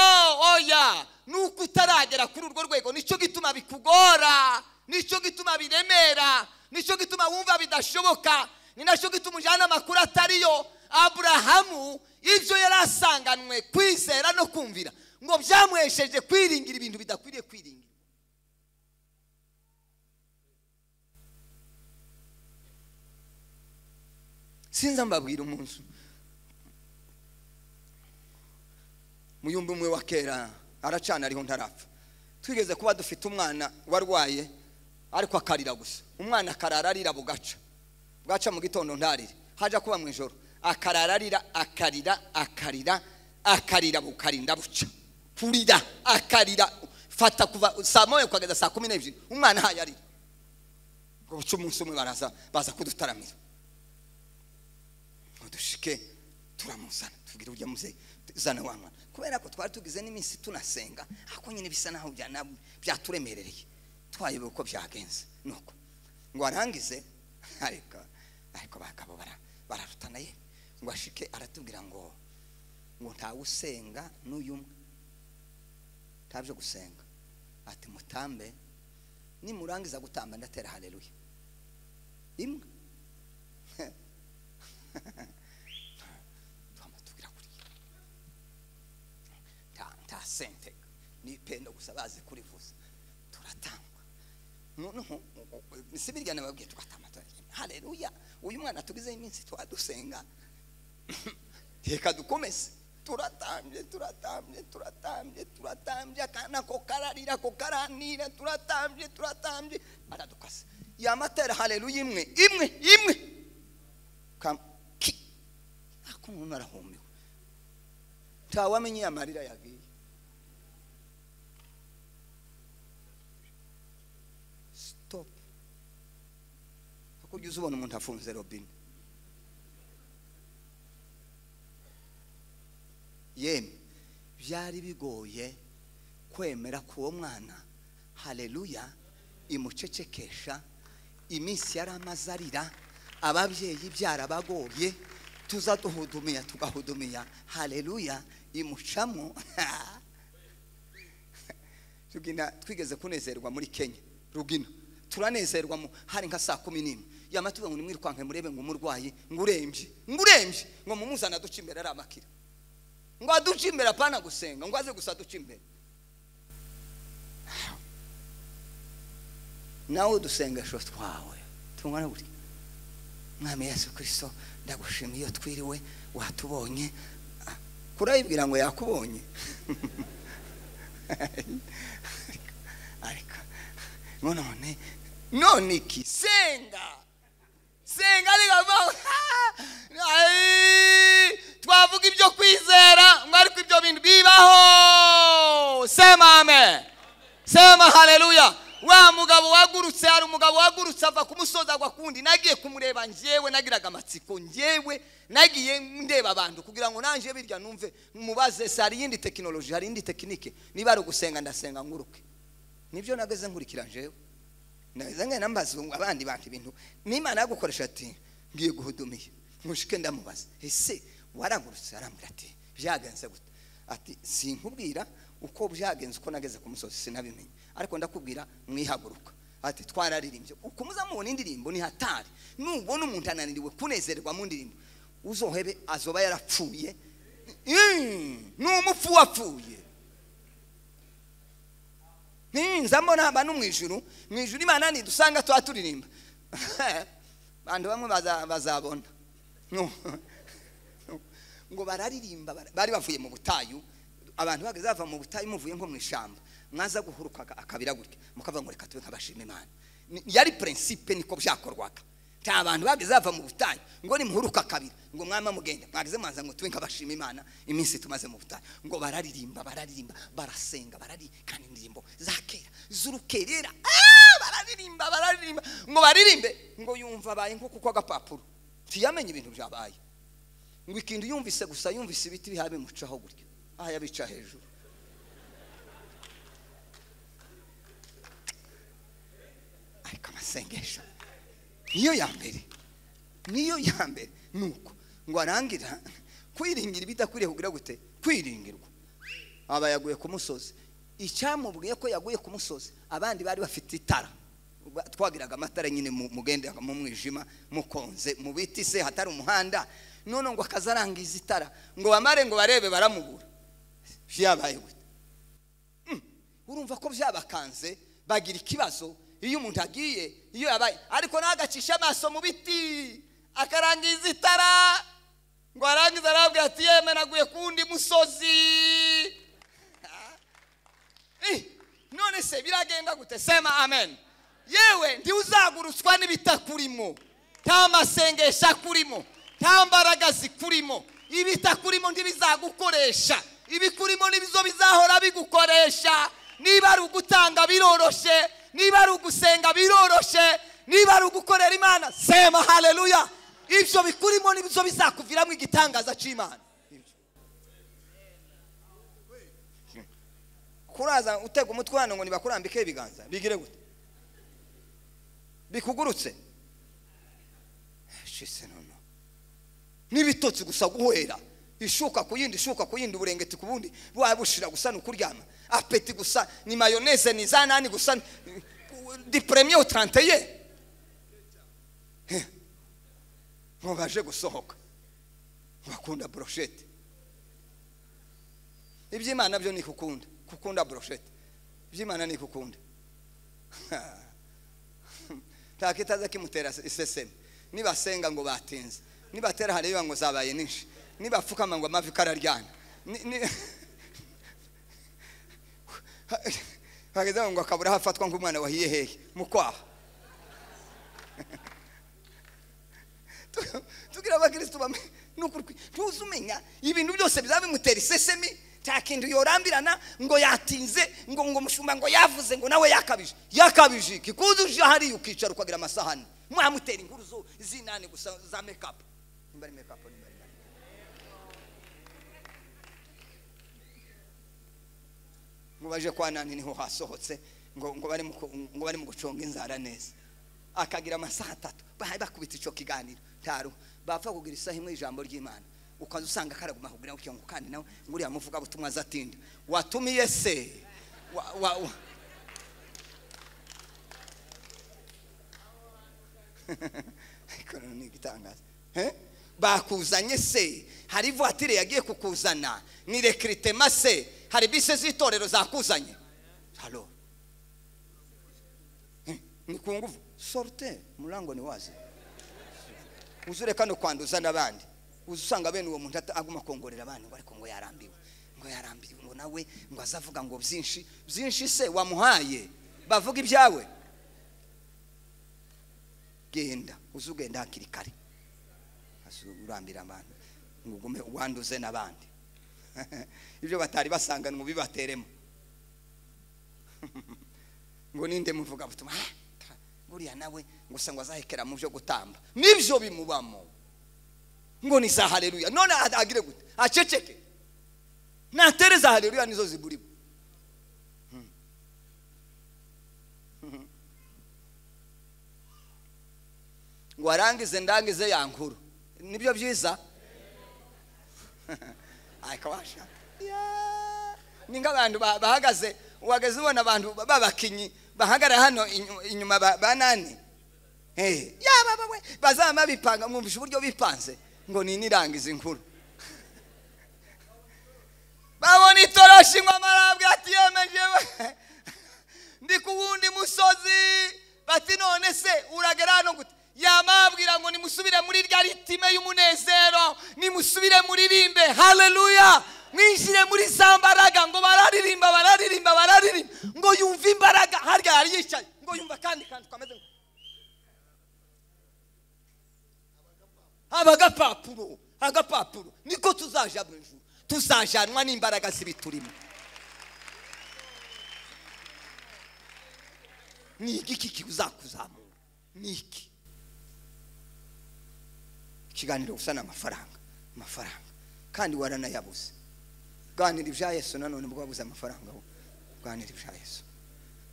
oya ni uko utaragera kuri urwo rwego nicyo gituma bikugora nicyo gituma biremera nicyo gituma wumva bidashoboka ni nacyo gituma ujyana amakuru atariyo aburahamu ibyo yari asanganwe kwizera no kumvira ngo byamuhesheje kwiringira ibintu bidakwiriye kwiringira sinzi mbabwira umunsi muyumba umwe wa kera aracana ariho ntarapfa twigeze kuba dufite umwana warwaye ariko akarira gusa umwana akarara arira bugaca bwaca mu gitondo ntarire haja kuba mu ijoro akarara arira akarira akarira akarira bukarinda buca kurira akarira fata kuva saa moya kugeza saa kumi n'ebyiri umwana ahaye arira ngo buce umunsi umwe baraza baza kudutaramira ngo dushike turamuzana tubwire ujya muzeyi zana wa mwana kubera ko twari tugize n'iminsi tunasenga ariko nyine bisa naho byaturemerereye twayobewe uko byagenze nuko ngo arangize ariko ariko bagabo bararutana ye ngo ashike aratubwira ngo ngo ntawe usenga n'uyu umwe ntabyo gusenga ati mutambe nimurangiza gutamba ndatera hareruye imwe nta sente ni pendo gusa bazi kurivuza turatangwa noneho si birya nababwiye tugatamba hareruya uyu mwana tugize iminsi twadusenga reka dukomeze turatambye turatambye turatambye turatambye akana ko kararira ko karanira turatambye turatambye aradukase yamatera hareruya imwe imwe imwe ako umuntu arahumiwe ntawamenye amarira yagiye ujya uzubona umuntu afunze robine yemwe byari bigoye kwemera ko uwo mwana hareruya imucecekesha iminsi yari amaze arira ababyeyi byarabagoye tuza duhudumiya tugahudumiya hareruya imucamo twigeze kunezerwa muri kenya rugina turanezerwa hari nka saa kumi n'imwe yamatuba ngo nimwirukanke murebe ngo umurwayi ngo urembye ngo urembye ngo mumuzana aduce imbere ari amakira ngo aduce imbere apana gusenga ngo aze gusa aduce imbere nawe udusengesho twawe tungana gutya mwami yesu kirisito ndagushimye iyo twiriwe watubonye kurayibwira ngo yakubonye ariko none none iki senga senga ariko twavuga ibyo kwizera ngo ariko ibyo bintu bibaho sema amen sema haleluya wa mugabo wagurutse hari umugabo wagurutse ava ku musozi agwa kundi nagiye kumureba njyewe nagiraga amatsiko njyewe nagiye ndeba abantu kugira ngo nanjye birya numve mubaze se hari iyindi tekinoloji hari iyindi tekinike niba ari ugusenga ndasenga nguruke nibyo nageze nkurikira njyewe nageze ngena mbaza abandi bantu ibintu n'imana yagukoresha ati ngiye guhudumiye mushike ndamubaza ese waragurutse arambwira ati byagenze gute ati sinkubwira uko byagenze uko nageze ku musozi sinabimenye ariko ndakubwira mwihaguruka ati twararirimbye ukuza mubona indirimbo ni hatari nubona umuntu ananiriwe kunezerwa mu ndirimbo uzohebe azoba yarapfuye ni umupfu wapfuye nza mbona abantu mu ijuru mu ijuru imana ntidusanga tuba turirimba abantu bamwe bazabona ngo bararirimba bari bavuye mu butayu abantu bageze bava mu butayu muvuye nko mu ishyamba mwaza guhuruka akabira gutya mukava ngo reka tube nk'abashima imana yari purinsipe niko byakorwaga nta bantu bageze bava mu butayu ngo nimuhuruka akabira ngo mwama mugende mwageze mwaza ngo tube nk'abashima imana iminsi tumaze mu butayu ngo bararirimba bararirimba barasenga bararikana indirimbo za kera z'urukerera bararirimba bararirimba ngo baririmbe ngo yumva abaye nk'uko uko agapapuro ntiyamenye ibintu byabaye ngo ikintu yumvise gusa yumvise ibiti biha bimucaho gutya aha yabica hejuru ariko amasengesho niyo ya mbere niyo ya mbere ni uko ngo arangira kwiringira ibidakwiriye kugira gute kwiringirwa aba yaguye ku musozi icyamubwiye ko yaguye ku musozi abandi bari bafite itara Ubwo twagiraga amatara nyine mu- mugendaga mu mwijima mukonze mu biti se hatari umuhanda none ngo akaza arangiza itara ngo bamare ngo barebe baramubura byabaye gute urumva ko byabakanze bagira ikibazo iyo umuntu agiye iyo yabaye ariko nagacisha amaso mu biti akarangiza itara ngo arangize arabwira ati yeme naguye ku wundi musozi Eh, none se biragenda gute sema amen yewe ntiwuzagurutswa n'ibitakurimo nta masengesho akurimo nta mbaraga zikurimo ibitakurimo ntibizagukoresha ibikurimo nibizo bizahora bigukoresha niba ari ugutanga biroroshe niba ari ugusenga biroroshe niba ari ugukorera imana sema haleluya ibyo bikurimo nibizo bizakuviramo igitangaza cy'imana kuraza utega umutwe hano ngo nibakurambikeho ibiganza bigire gute bikugurutse shise nono n'ibitotsi gusa guhera ishuka ku yindi ishuka ku yindi uburengeti ku bundi wabushira gusa ni ukuryama apeti gusa ni mayoneze ni za nani gusa ni- di premiye utaranteye ngo baje gusohoka bakunda broshete iby'imana byo ni kukunda kukunda broshete iby'imana ni kukunda nta kitaza kimutera iseseme nibasenga ngo batinze nibatera hariya ngo zabaye ninshi nibapfukama ngo amavi kararyana Ni- ni- hageze aho ngo akabura aho afatwa nk'umwana wahiye hehe mu kwaha Tu- tugira abakirisitu bamwe nukuri kwi- ntuzi umenya ibintu byose bizaba bimutera isesemi nta kintu yorambirana ngo yatinze ngo ngo umushumba ngo yavuze ngo nawe yakabije yakabije iki kuza uje hariya ukicara ukagira amasahani mwamutera inkuru zo- z'inani gusa za mekapu nimba ari mekapu nimba ari nani. ngo baje kwa nani niho hasohotse ngo ngo bari mu ku- ngo bari mu guconga inzara neza akagira amasaha atatu bahaye bakubita icyo kiganiro ntaro bapfa kugira isaha imwe ijambo ry'imana ukaza usanga karaguma kugira gutya ngo kandi nawe nguriya muvuga butumwa azatinda watumiye se wa, wa, wa. Ikorana ni igitangaza Eh? bakuzanye se hari ivatire yagiye kukuzana ni rekiritema se hari bise z'itorero zakuzanye halo Eh, ni ku nguvu sorute murango ni wazi uzure kano kwanduza n'abandi uza usanga bene uwo muntu ata- aguma kongorera abandi ngo ariko ngo yarambiwe ngo yarambiwe ngo nawe ngo azavuga ngo byinshi byinshi se wamuhaye bavuga ibyawe genda uze ugenda hakiri kare Hasi urambira abantu ngo ugume wanduze n'abandi ibyo batari basanganwe bibateremo ngo ninde muvuga butumwa "Ah, ta- buriya nawe gusa ngo azahekera mu byo gutamba nibyo bimubamo ngo ni za haleluya none a- agire gute aceceke natere za haleluya nizo ziburimo ngo arangize ndangize ya nkuru nibyo byiza akabasha ni nk'abantu ba- bahagaze uhagaze ubona abantu ba- b'abakinnyi bahagarara hano inyu- inyuma ba- ba nani Eh, yaba bawe bazaba bipanga mwumvisha uburyo bipanze ngo ni nirangiza inkuru babona itoroshi ngo amarabwe ati yemeje ndi ku wundi musozi bati none se uragera hano gute yamabwira ngo nimusubire muri rya ritime y'umunezero nimusubire muririmbe haleluya mwinjire muri za mbaraga ngo bararirimba bararirimba bararirimba ngo yumve imbaraga harya yari yicaye ngo yumva akandi kantu kameze nka- haba agapapuro agapapuro niko tuzaja mu ijuru tuzajanwa n'imbaraga z'ibiturimo ni igiki kikuzakuzamura ni iki ikiganiro gusa ni amafaranga amafaranga kandi waranayabuze ganira ibya yesu nanone ubwo wabuze amafaranga wowe ganira ibya yesu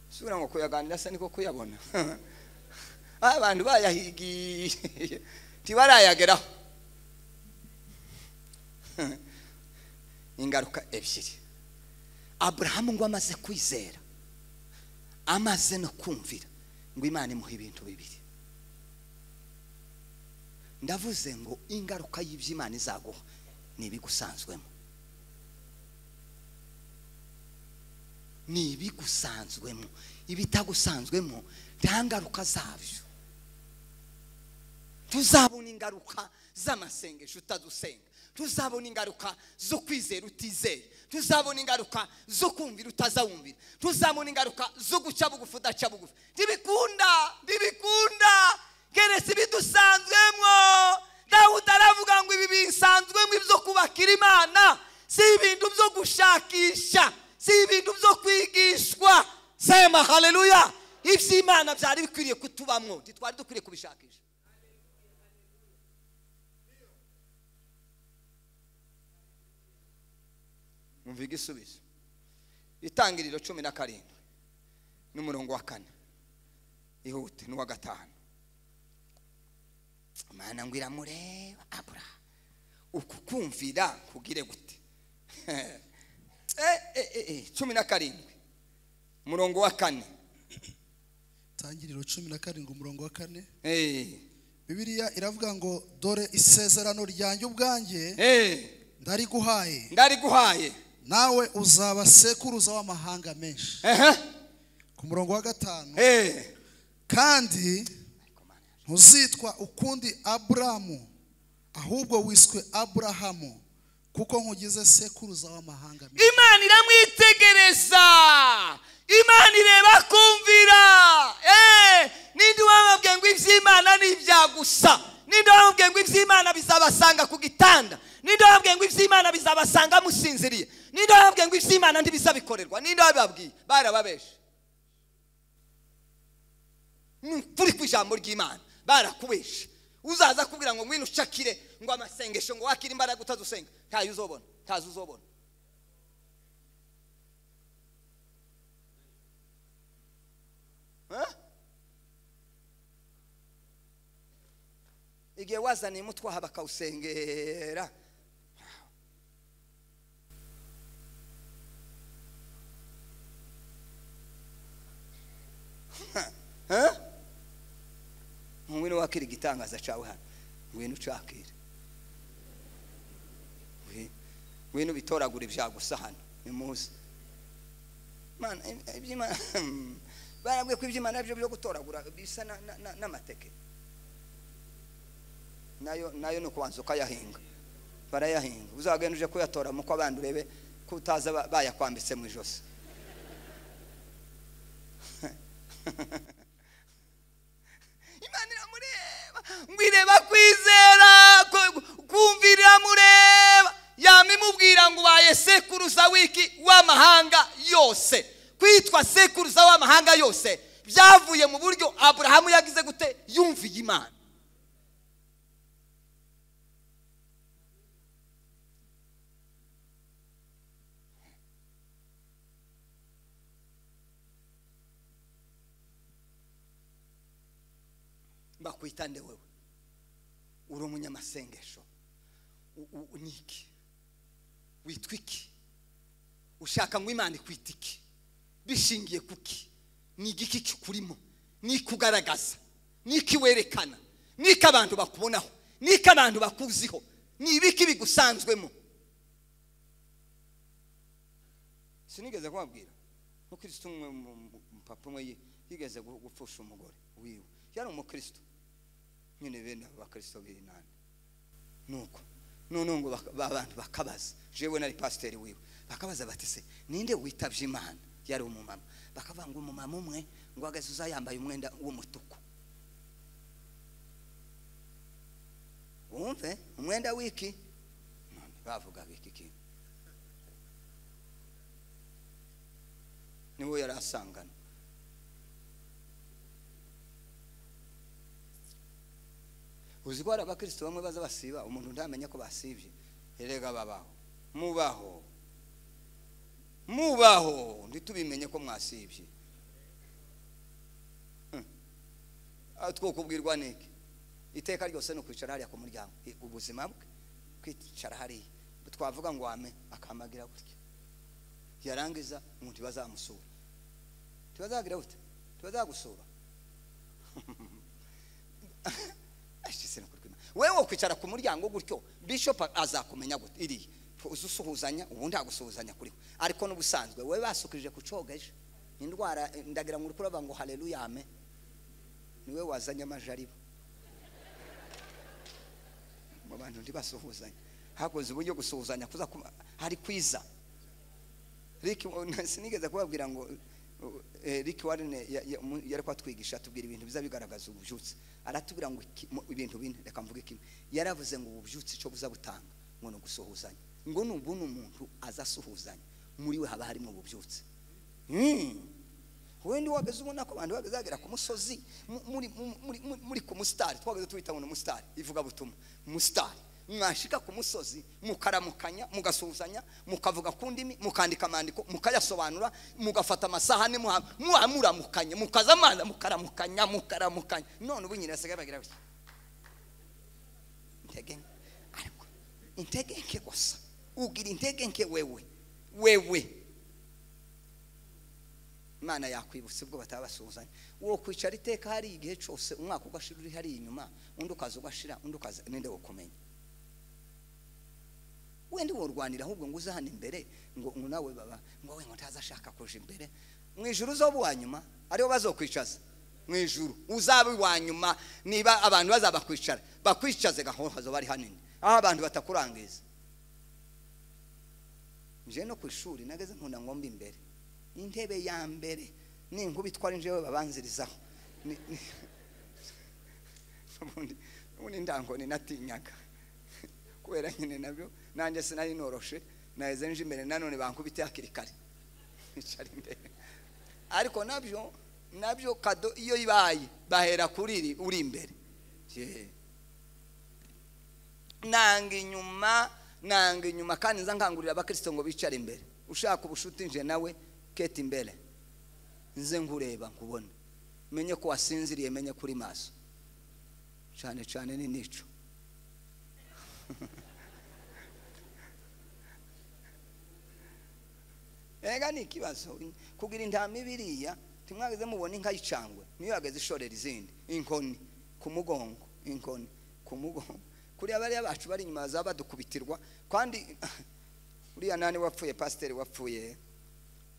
subira ngo kuyaganira se niko kuyabona Ah, abantu bayahigiye ntibarayageraho ingaruka ebyiri aburahamu ngo amaze kwizera amaze no kumvira ngo imana imuha ibintu bibiri ndavuze ngo ingaruka y'ibyo imana izaguha ni ibigusanzwemo ni ibigusanzwemo ibitagusanzwemo nta ngaruka zabyo tuzabona ingaruka z'amasengesho utadusenga tuzabona ingaruka zo kwizera utizeye tuzabona ingaruka zo kumvira utazawumvira tuzabona ingaruka zo guca bugufi udaca bugufi ntibikunda ntibikunda geretse ibidusanzwemo nawe utaravuga ngo ibi bisanzwemo ibyo kubakira imana si ibintu byo gushakisha si ibintu byo kwigishwa sema haleluya iby'imana byari bikwiriye kutubamwo ntitwari dukwiriye kubishakisha umva igisubizo itangiriro cumi na karindwi n'umurongo wa kane ihute n'uwa gatanu imana ngo iramureba abura uku kumvira kugire gute Eh, eh, eh, eh, cumi na karindwi umurongo wa kane tangiriro cumi na karindwi umurongo wa kane Eh, bibiliya iravuga ngo dore isezerano ryanjye ubwanjye eh, ndariguhaye ndariguhaye nawe uzaba sekuruza w'amahanga menshi ehe ku murongo wa gatanu eh. kandi ntuzitwa ukundi aburamu ahubwo wiswe aburahamu kuko nkugize sekuruza w'amahanga menshi imana iramwitegereza imana ireba kumvira Eh, ninde wamubwiye ngo iby'imana ni ibya gusa ninde wamubwiye ngo iby'imana bizabasanga ku gitanda ninde wamubwiye ngo iby'imana bizabasanga musinziriye ninde wamubwiye ngo iby'imana ntibizabikorerwa ninde wabibabwiye barababeshe kuri ku ijambo ry'imana barakubeshe uzaza kubwira ngo ngwino ucakire ngo amasengesho ngo wakire imbaraga utazusenga ntayo uzobona ntazo uzobona Eh? igihe wazaniye umutwaha bakawusengera Eh? ngwino wakira igitangaza cawe hano ngwino ucakire Ngwi- ngwino ubitoragure ibyagusa hano nimuze Mana, i- iby'Imana barabwiye ko iby'imana ari byo byo gutoragura bisa na- na- na- n'amateke nayo nayo ni ukubanza ukayahinga barayahinga uzagenda uje kuyatoramo uko abandi urebe ko utaza ba- bayakwambitse mu ijosi imana iramureba ngo ireba kwizera ku- kumva iramureba yama imubwira ngo ubaye sekuruza w'iki w'amahanga yose kwitwa sekuruza w'amahanga yose byavuye mu buryo aburahamu yagize gute yumviye imana bakwitande wewe uri umunyamasengesho U- u- ni iki witwa iki ushaka ngo imana ikwita iki bishingiye kuki ni igiki kikurimo ni ikugaragaza ni iki werekana ni iki abantu bakubonaho ni iki abantu bakuziho ni ibiki bigusanzwemo sinigeze kubabwira nk'ukristo umwe mu- mu- papa umwe yi- yigeze gu- gupfusha umugore wiwe yari umukristo nyine bene abo bakristo b'inani nuko noneho ngo baka- ba bantu bakabaza jewe nari pasiteri wiwe bakabaza bati se ninde witabye imana yari umumama bakavuga ngo umumama umwe ngo ahagaze uza yambaye umwenda w'umutuku wumve umwenda w'iki none bavugaga iki kintu niwo yari asangana uzi ko hari abakristo bamwe baza basiba umuntu ntamenya ko basibye erega babaho mubaho mubaho ntitubimenye ko mwasibye Hmm. Ah, twokubwirwa n'iki iteka ryose ni ukwicara hariya ku muryango I- ubuzima bwe kwicara hariya twavuga ngo wame akamagira gutya yarangiza ngo ntibazamusura ntibazagira gute ntibazagusura ashyizeho kurwima wewe wakwicara ku muryango gutyo bishop azakumenya gute iriya uza usuhuzanya ubundi agusuhuzanya kuri we ariko n'ubusanzwe wowe basukirije ku cogeje indwara ndagira ngo urikuravuga ngo hareruya ame niwe wazanye amajariba mu bantu ntibasuhuzanya hakoze uburyo gusuhuzanya kuza kuba hari kwiza riki sinigeze kubabwira ngo riki warine yari kwatwigisha atubwira ibintu biza bigaragaza ububyutse aratubwira ngo iki- mu- ibintu bine reka mvuge kimwe yaravuze ngo ububyutse icyo buza butanga ngo ni ugusuhuzanya ngo nubu ni umuntu aza asuhuzanya muri we haba harimo ububyutse Hmm. wenda wageze ubona ko abantu bageze bagera ku musozi mu- muri- mu- muri- muri- muri ku musitari twageze tuwita ngo ni umusitari ivuga butuma umusitari mwashika ku musozi mukaramukanya mugasuhuzanya mukavuga ku ndimi mukandika amandiko mukayasobanura mugafata amasahani muha- muha- muramukanye mukazamana mukaramukanya mukaramukanya none ubu nyine basigaye bagira bati intege nke ariko intege nke gusa ugira intege nke wewe wewe imana yakwibutsa ubwo bataba basuhuzanya uwo kwicara iteka hari igihe cyose umwaka ugashira uri hariya inyuma undi ukaza ugashira undi ukaza ninde wokumenya wenda worwanira ahubwo ngo uze hano imbere ngo ngo nawe baba ngo we ngo ntaza ashaka kuja imbere mu ijuru uzoba uwa nyuma ariwo bazokwicaza mu ijuru uzaba uwa nyuma niba abantu bazabakwicara bakwicaze gahoro hazoba ari hanini aho abantu batakurangiza nje no ku ishuri nageze nkunda ngomba imbere intebe ya mbere ni inkuba itwara injewe babanzirizaho Ni- ni- ubundi ubundi ndango ninatinyaga kubera nyine nabyo nanjye sinari noroshe naheze nje imbere nanone bankubite hakiri kare nicara imbere ariko nabyo nabyo kado iyo ibaye bahera kuri iri uri imbere Yee. nanga inyuma nanga inyuma kandi nza nkangurira abakristo ngo bicare imbere ushaka ubushuti nje nawe kete imbere nze nkureba nkubona menye ko wasinziriye menye kuri maso cyane cyane ni nico ega ni ikibazo kugira intama ibiriya timwageze mubona inka y'icangwe niyo yageze ishorera izindi inkoni ku mugongo inkoni ku mugongo kuriya bariya bacu bari inyuma bazaba badukubitirwa kandi uriya nani wapfuye pasiteri wapfuye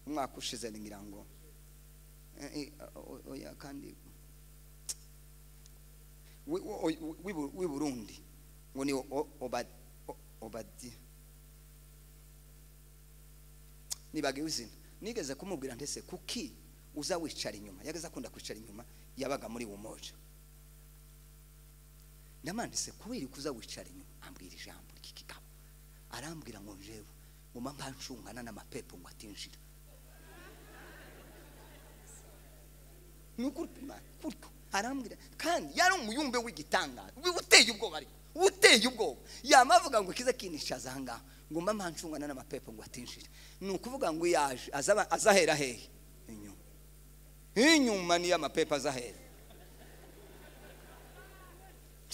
umwaka ushize ngira ngo eh, eh, o- o- oya kandi wi- wo- oy- wi- w'i burundi ngo ni o- o- Oba- o- obadiya nibagiwe izina nigeze kumubwira ndetse kuki uza wicara inyuma yageze akunda kwicara inyuma yabaga muri wumoja ndamanditse kubera ko uza wicara inyuma ambwira ijambo ry'ikigabo arambwira ngo njewe nguma mbancungana n'amapepo ngo atinjira ni ukuri Imana kuryo arambwira kandi yari umuyumbe w'igitangaza wi- uteye ubwoba ariko uteye ubwoba yama avuga ngo ikize kinishaza aha ngaha ngo mba mbancungana n'amapepo ngo atinjire ni ukuvuga ngo iyo aje azaba- azahera hehe inyuma inyuma niyo amapepo azahera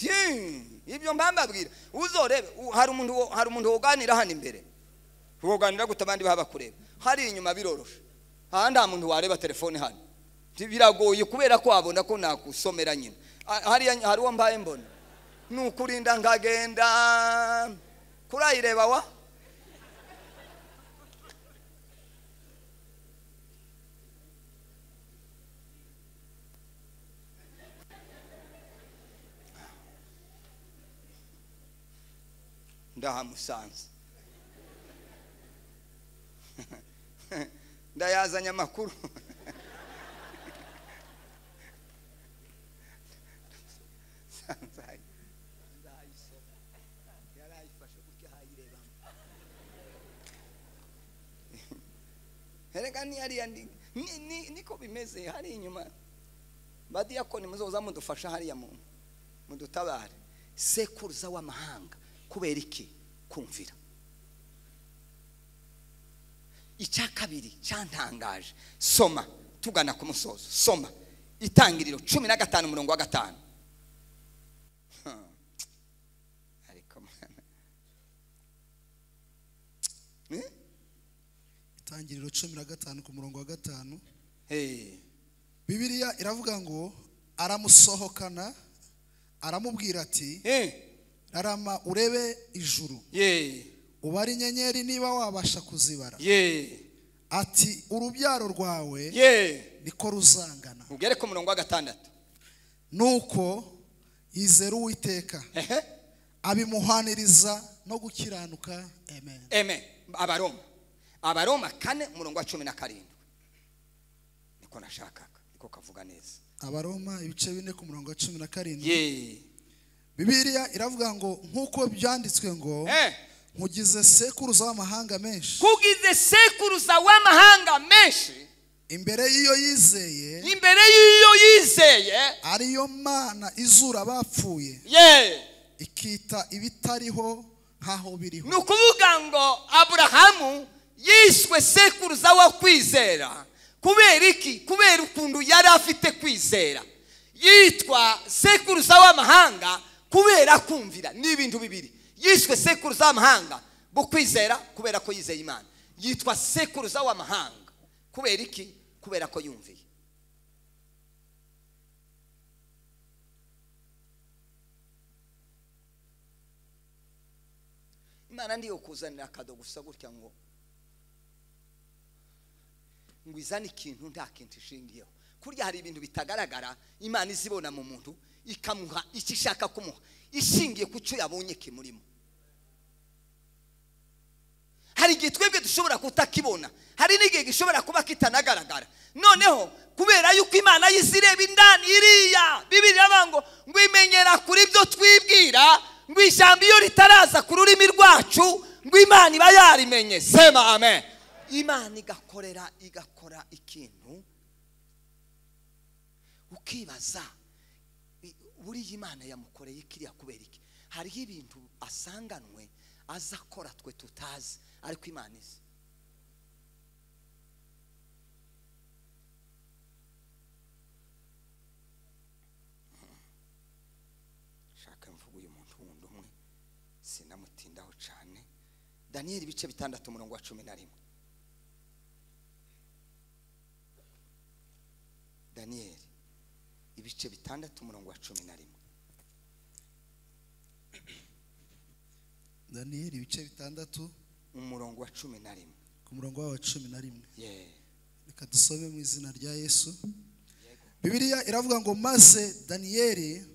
Ti, ibyo mbambabwira uzorebe u- hari umuntu wo- hari umuntu woganira hano imbere woganira gute abandi baba bakureba hari inyuma biroroshe aha nta muntu wareba telefone hano Ti, biragoye kubera ko wabona ko nakusomera nyine A- hariya ny- hari uwo mbaye mbona ni ukurinda nkagenda kurayireba wa ndahamusanze ndayazanye amakuru Nsanzaye. yarayifashe gutya ayirebamo erega nihariya ni- ni- ni- niko bimeze hari inyuma badiyakoni muzoza mudufasha hariya mu mudutabare sekuruza w'amahanga kubera iki kumvira icya kabiri cyantangaje soma tugana ku musozo soma itangiriro cumi na gatanu umurongo wa gatanu Hmm. ariko mwana Eh? itangiriro cumi na gatanu ku murongo wa gatanu Hey. bibiliya iravuga ngo aramusohokana aramubwira ati Eh. rarama urebe ijuru Yeah. ubare inyenyeri niba wabasha kuzibara Yeah. ati urubyaro rwawe Yeah. niko ruzangana Ugere ku murongo wa gatandatu. nuko yizera uwiteka Ehe. abimuhaniriza no gukiranuka amen Amen. Abaroma. Abaroma kane umurongo wa cumi na karindwi. Niko nashakaga. Niko kavuga neza. abaroma ibice bine ku murongo wa cumi na karindwi Yeah. bibiliya iravuga ngo nk'uko byanditswe ngo Eh. nkugize sekuruza w'amahanga menshi Kugize sekuruza w'amahanga menshi imbere y'iyo yizeye imbere y'iyo yizeye. ariyo mana izura abapfuye Yeah. ikita ibitariho nk'aho biriho ni ukuvuga ngo aburahamu yiswe sekuruza wo kwizera kubera iki kubera ukuntu yari afite kwizera yitwa sekuruza w'amahanga kubera kumvira ni ibintu bibiri yiswe sekuruza w'amahanga bo kwizera kubera ko yizeye imana yitwa sekuruza w'amahanga kubera iki kubera ko yumviye imana ndiyo kuzanira akado gusa gutya ngo ngo izane ikintu nta kintu ishingiyeho kurya hari ibintu bitagaragara imana izibona mu muntu ikamuha icyo ishaka kumuha ishingiye ku cyo yabonye kimurimo hari igihe twebwe dushobora kutakibona hari n'igihe gishobora kuba kitanagaragara noneho kubera yuko imana y'izireba indani iriya bibiri iravuga ngo ngo imenyera kuri byo twibwira ngo ijambo iyo ritaraza ku rurimi rwacu ngo imana iba yarimenye sema amen imana igakorera igakora ikintu ukibaza i- buriya imana yamukoreye kiriya kubera iki hariho ibintu asanganwe aza akora twe tutazi ariko imana izi shaka mvuga uyu muntu wundi umwe sinamutindaho cyane daniyeli ibice bitandatu umurongo wa cumi na rimwe daniyeli ibice bitandatu umurongo wa cumi na rimwe daniyeli ibice bitandatu umurongo wa cumi na rimwe ku murongo wawo wa cumi na rimwe yeee reka dusome mu izina rya yesu bibiliya iravuga ngo maze daniyeli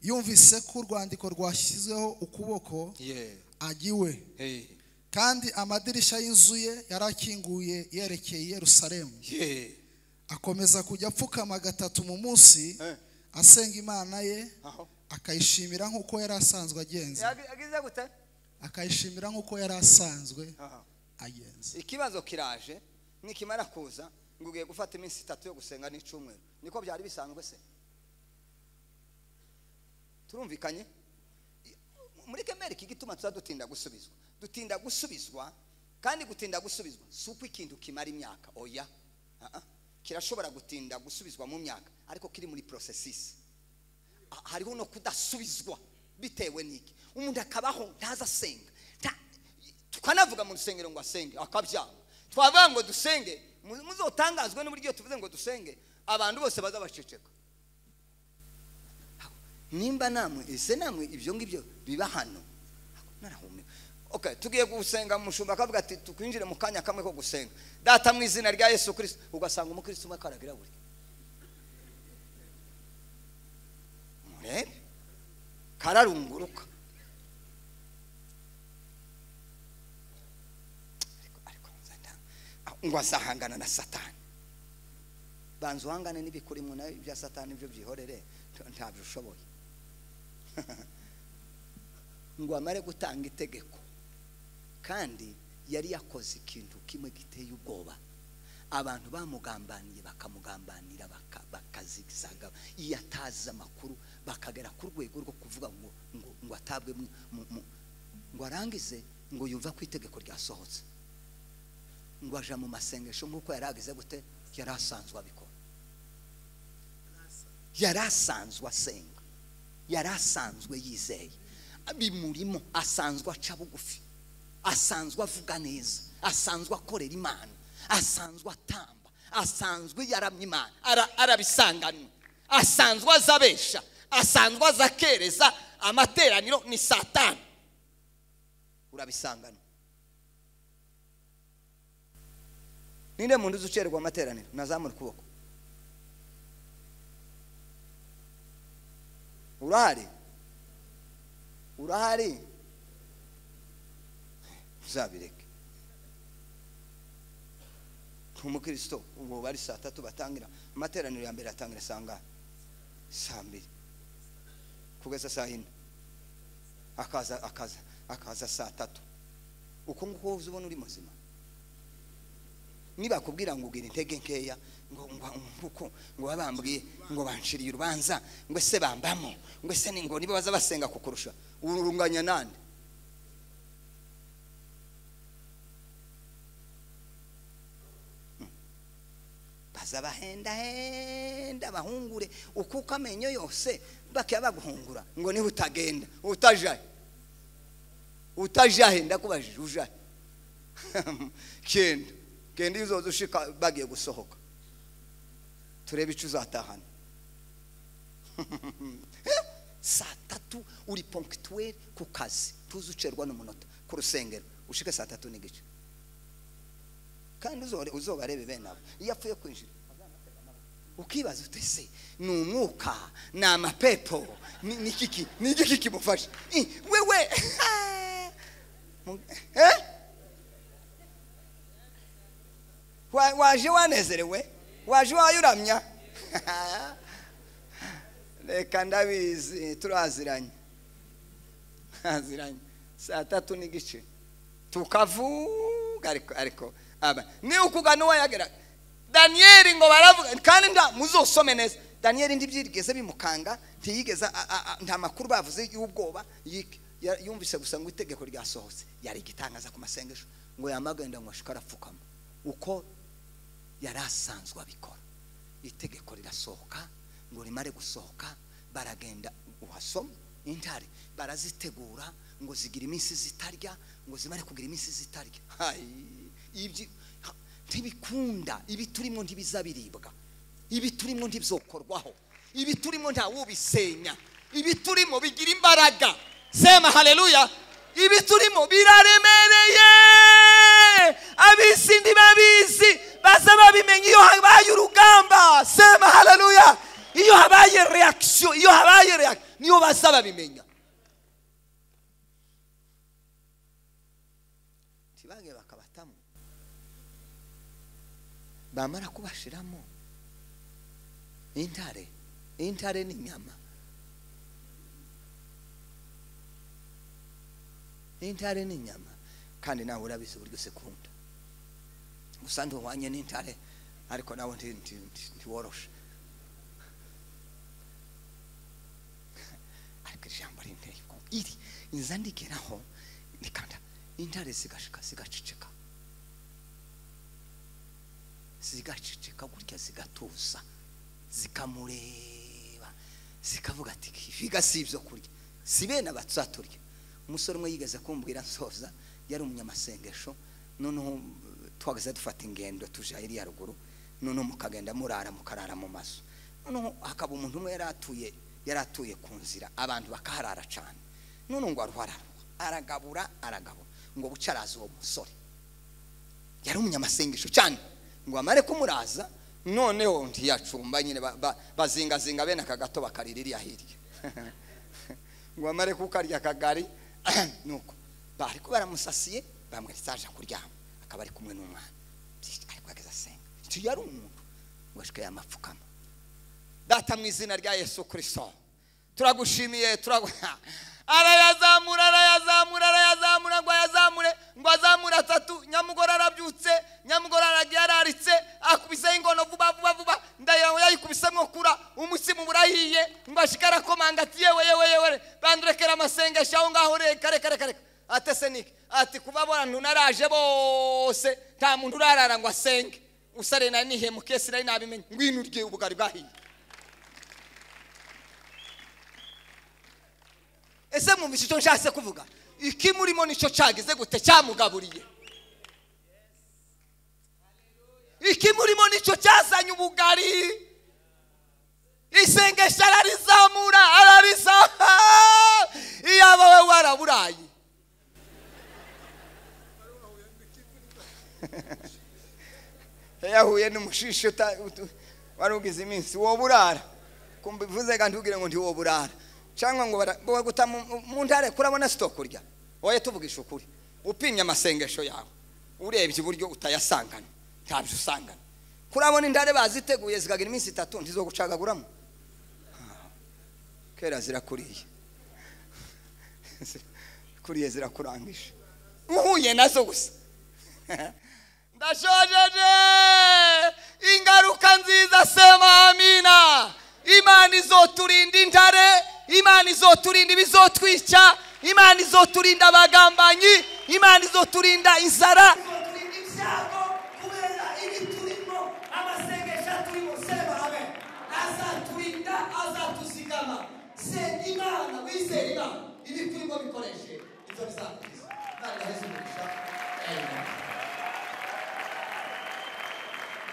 yumvise ko urwandiko rwashyizweho ukuboko yeee agiwe heee kandi amadirishya y'inzu ye yari akinguye yerekeye i yerusalemu yeee akomeza kujya apfukama gatatu mu munsi Eh. asenga imana ye aho akayishimira nk'uko yari asanzwe agenza yagize gute akayishimira nk'uko yari asanzwe aha agenza ikibazo kiraje nikimara kuza ngo ugiye gufata iminsi itatu yo gusenga n'icyumweru niko byari bisanzwe se turumvikanye I- muri kemeri iki gituma tuza dutinda gusubizwa dutinda gusubizwa kandi gutinda gusubizwa si uko ikintu kimara imyaka oya Ah, ah. kirashobora gutinda gusubizwa mu myaka ariko kiri muri porosesisi Ah, hariho no kudasubizwa bitewe n'iki umuntu akabaho ntaza asenga nta- tukanavuga mu rusengero ngo asenge akabyanga twavuga ngo dusenge mu- muzotangazwe n'uburyo iyo tuvuze ngo dusenge abantu bose baza baceceka nimba namwe ese namwe ibyo ngibyo biba hano narahumeka okay tugiye gusenga umushumba akavuga ati tukwinjire mu kanya kamwe ko gusenga data mu izina rya yesu kirisito ugasanga umukristo umwe akaragira buri murebe kararunguruka Ariko- ariko Satani- ah, ngo azahangana na satani banza uhangane n'ibikurimwe nawe ibya satani byo byihorere nta- ntabyo ushoboye ngo amare gutanga itegeko kandi yari yakoze ikintu kimwe giteye ubwoba abantu bamugambaniye bakamugambanira baka- bakazisaga iyo atazi amakuru bakagera ku rwego rwo kuvuga ngo ngo, ngo atabwe mu- mu- mu- ngo arangize ngo yumva ko itegeko ryasohotse ngo aja mu masengesho nk'uko yari agize gute yari asanzwe abikora yari asanzwe asenga yari asanzwe yizeye bimurimo asanzwe aca bugufi asanzwe avuga neza asanzwe akorera imana asanzwe atamba asanzwe yaramya imana ara- arabisanganwe asanzwe azabesha asanzwe azakereza amateraniro ni satani urabisanganwa ninde muntu uzi ucererwa amateraniro nazamura ukuboko urahari urahari uzabireke umukristo ubu bari saa tatu batangira amateraniro ya mbere atangira saa ngahe saa mbiri kugeza saa yine akaza akaza akaza saa tatu uko nguko uzi ubona uri muzima nibakubwira ngo ugira intege nkeya ngo ngo kuko ngo babambwiye ngo banshiriye urubanza ngo ese bambamo ngo ese ni ngo niba baza basenga kukurusha urunganya nande baza bahendahenda bahungure ukuka amenyo yose bakiya baguhungura ngo niho utagenda utajaye utajahe ndakubajije ujahe genda genda iyo uzoza ushika bagiye gusohoka turebe icyo uzatahana saa tatu uri ponkituweri ku kazi tuzi ucerwa n'umunota ku rusengero ushike saa tatu n'igice kandi uzore- uzobarebe bene abo iyo apfuye kwinjira ukibaza uti ese ni umwuka ni amapepo ni ni iki ni iki kimufasha Eh, wewe Mu- eh? Wa- waje wanezerewe waje wayuramya reka ndabizi turaziranye aziranye saa tatu n'igice tukavuga ariko ariko aba ni ukugana uwo yageraga daniyeli ngo baravuga kandi nta muzosome neza daniyeli ntibyigeze bimukanga ntiyigeze a- a- a- nta makuru bavuze y'ubwoba yik- ya- yumvise gusa ngo itegeko ryasohotse yari igitangaza ku masengesho ngo yamagenda ngo ashike arapfukama uko yari asanzwe abikora itegeko rirasohoka ngo rimare gusohoka baragenda uhasoma intare barazitegura ngo zigira iminsi zitarya ngo zimare kugira iminsi zitarya Hai, ibyi- ha, ntibikunda ibi turimo ntibizabiribwa ibi turimo ntibizokorwaho ibi turimo ntawubisenya ibi turimo bigira imbaraga sema haleluya ibi turimo biraremereye abisi ntibabizi baza babimenye iyo habaye urugamba sema haleluya iyo habaye reakisiyo iyo habaye reakisiyo niyo baza babimenya ntibage bakabatamo bamara kubashiramo intare intare ni inyama intare ni inyama kandi nawe urabizi uburyo sekunda gusa ntuhwanye n'intare ariko nawe nti- nti- nti- ntiworoshe ariko ijambo rinteye ubwoba iri inza ndigeraho nikanda intare zigashika zigaceceka zigaceceka gutya zigatuza zikamureba zikavuga ati biga si ibyo kurya si bene abazaturya umusore umwe yigeze kumbwira nsoza yari umunyamasengesho noneho eh, twageze dufata ingendo tuja iriya ruguru noneho mukagenda murara mukarara mu mazu noneho hakaba umuntu umwe yari atuye yari atuye ku nzira abantu bakaharara cyane noneho ngo aruharara aragabura aragabura ngo buca araza uwo musore yari umunyamasengesho cyane ngo amare kumuraza noneho ntiyacumba nyine ba- ba- bazingazinga bene aka gato bakarira iriya hirya ngo amare kukarya akagari nuko bariko baramusasiye bamweretse aje kuryama akaba ari kumwe n'umwana Byinshi, ariko ageze asenga icyo yari umuntu ngo ashike yamapfukama data mu izina rya yesu kirisito turagushimiye turagu arayazamura arayazamura arayazamura ngo ayazamure ngo azamure atatu nyamugore arabyutse nyamugore aragiye araritse akubiseho ingono vuba vuba vuba ndahira ngo yayikubise mwo kura umutsima uba urahiye ngo ashike arakomanga ati yewe yewe yewe bandurekera amasengesho aho ngaho reka reka reka reka atese niki ati kuba abantu naraje bose nta muntu urarara ngo asenge usare nari nihemukiye sinari nabimenye ngwino urye ubugari bwahiye ese mwumvise icyo nshatse kuvuga ikimurimo nicyo cyagize gute cyamugaburiye ikimurimo nicyo cyazanye ubugari isengesho ararizamura ararizaha iyaba we waraburaye yahuye n'umushishi uta- utu- wari ugize iminsi woburara kumva bivuze kandi ubwire ngo ntiwoburara cyangwa ngo bara- ngo baguta mu- mu- mu ntare kurabona sitoke urya woye tuvugisha ukuri upimye amasengesho yawe urebye iburyo utayasangana ntabyo usangana kurabona indare baziteguye zikagira iminsi itatu ntizogucagaguramo Ah, kera zirakuriye kuriye zirakurangije uhuye nazo gusa ndashojeje ingaruka nziza sema amina imana izoturinda intare imana izoturinda ibizotwica imana izoturinda abagambanyi imana izoturinda inzara Imana wizera Imana ibi kuri bwo bikoreshe ibyo bizakuriza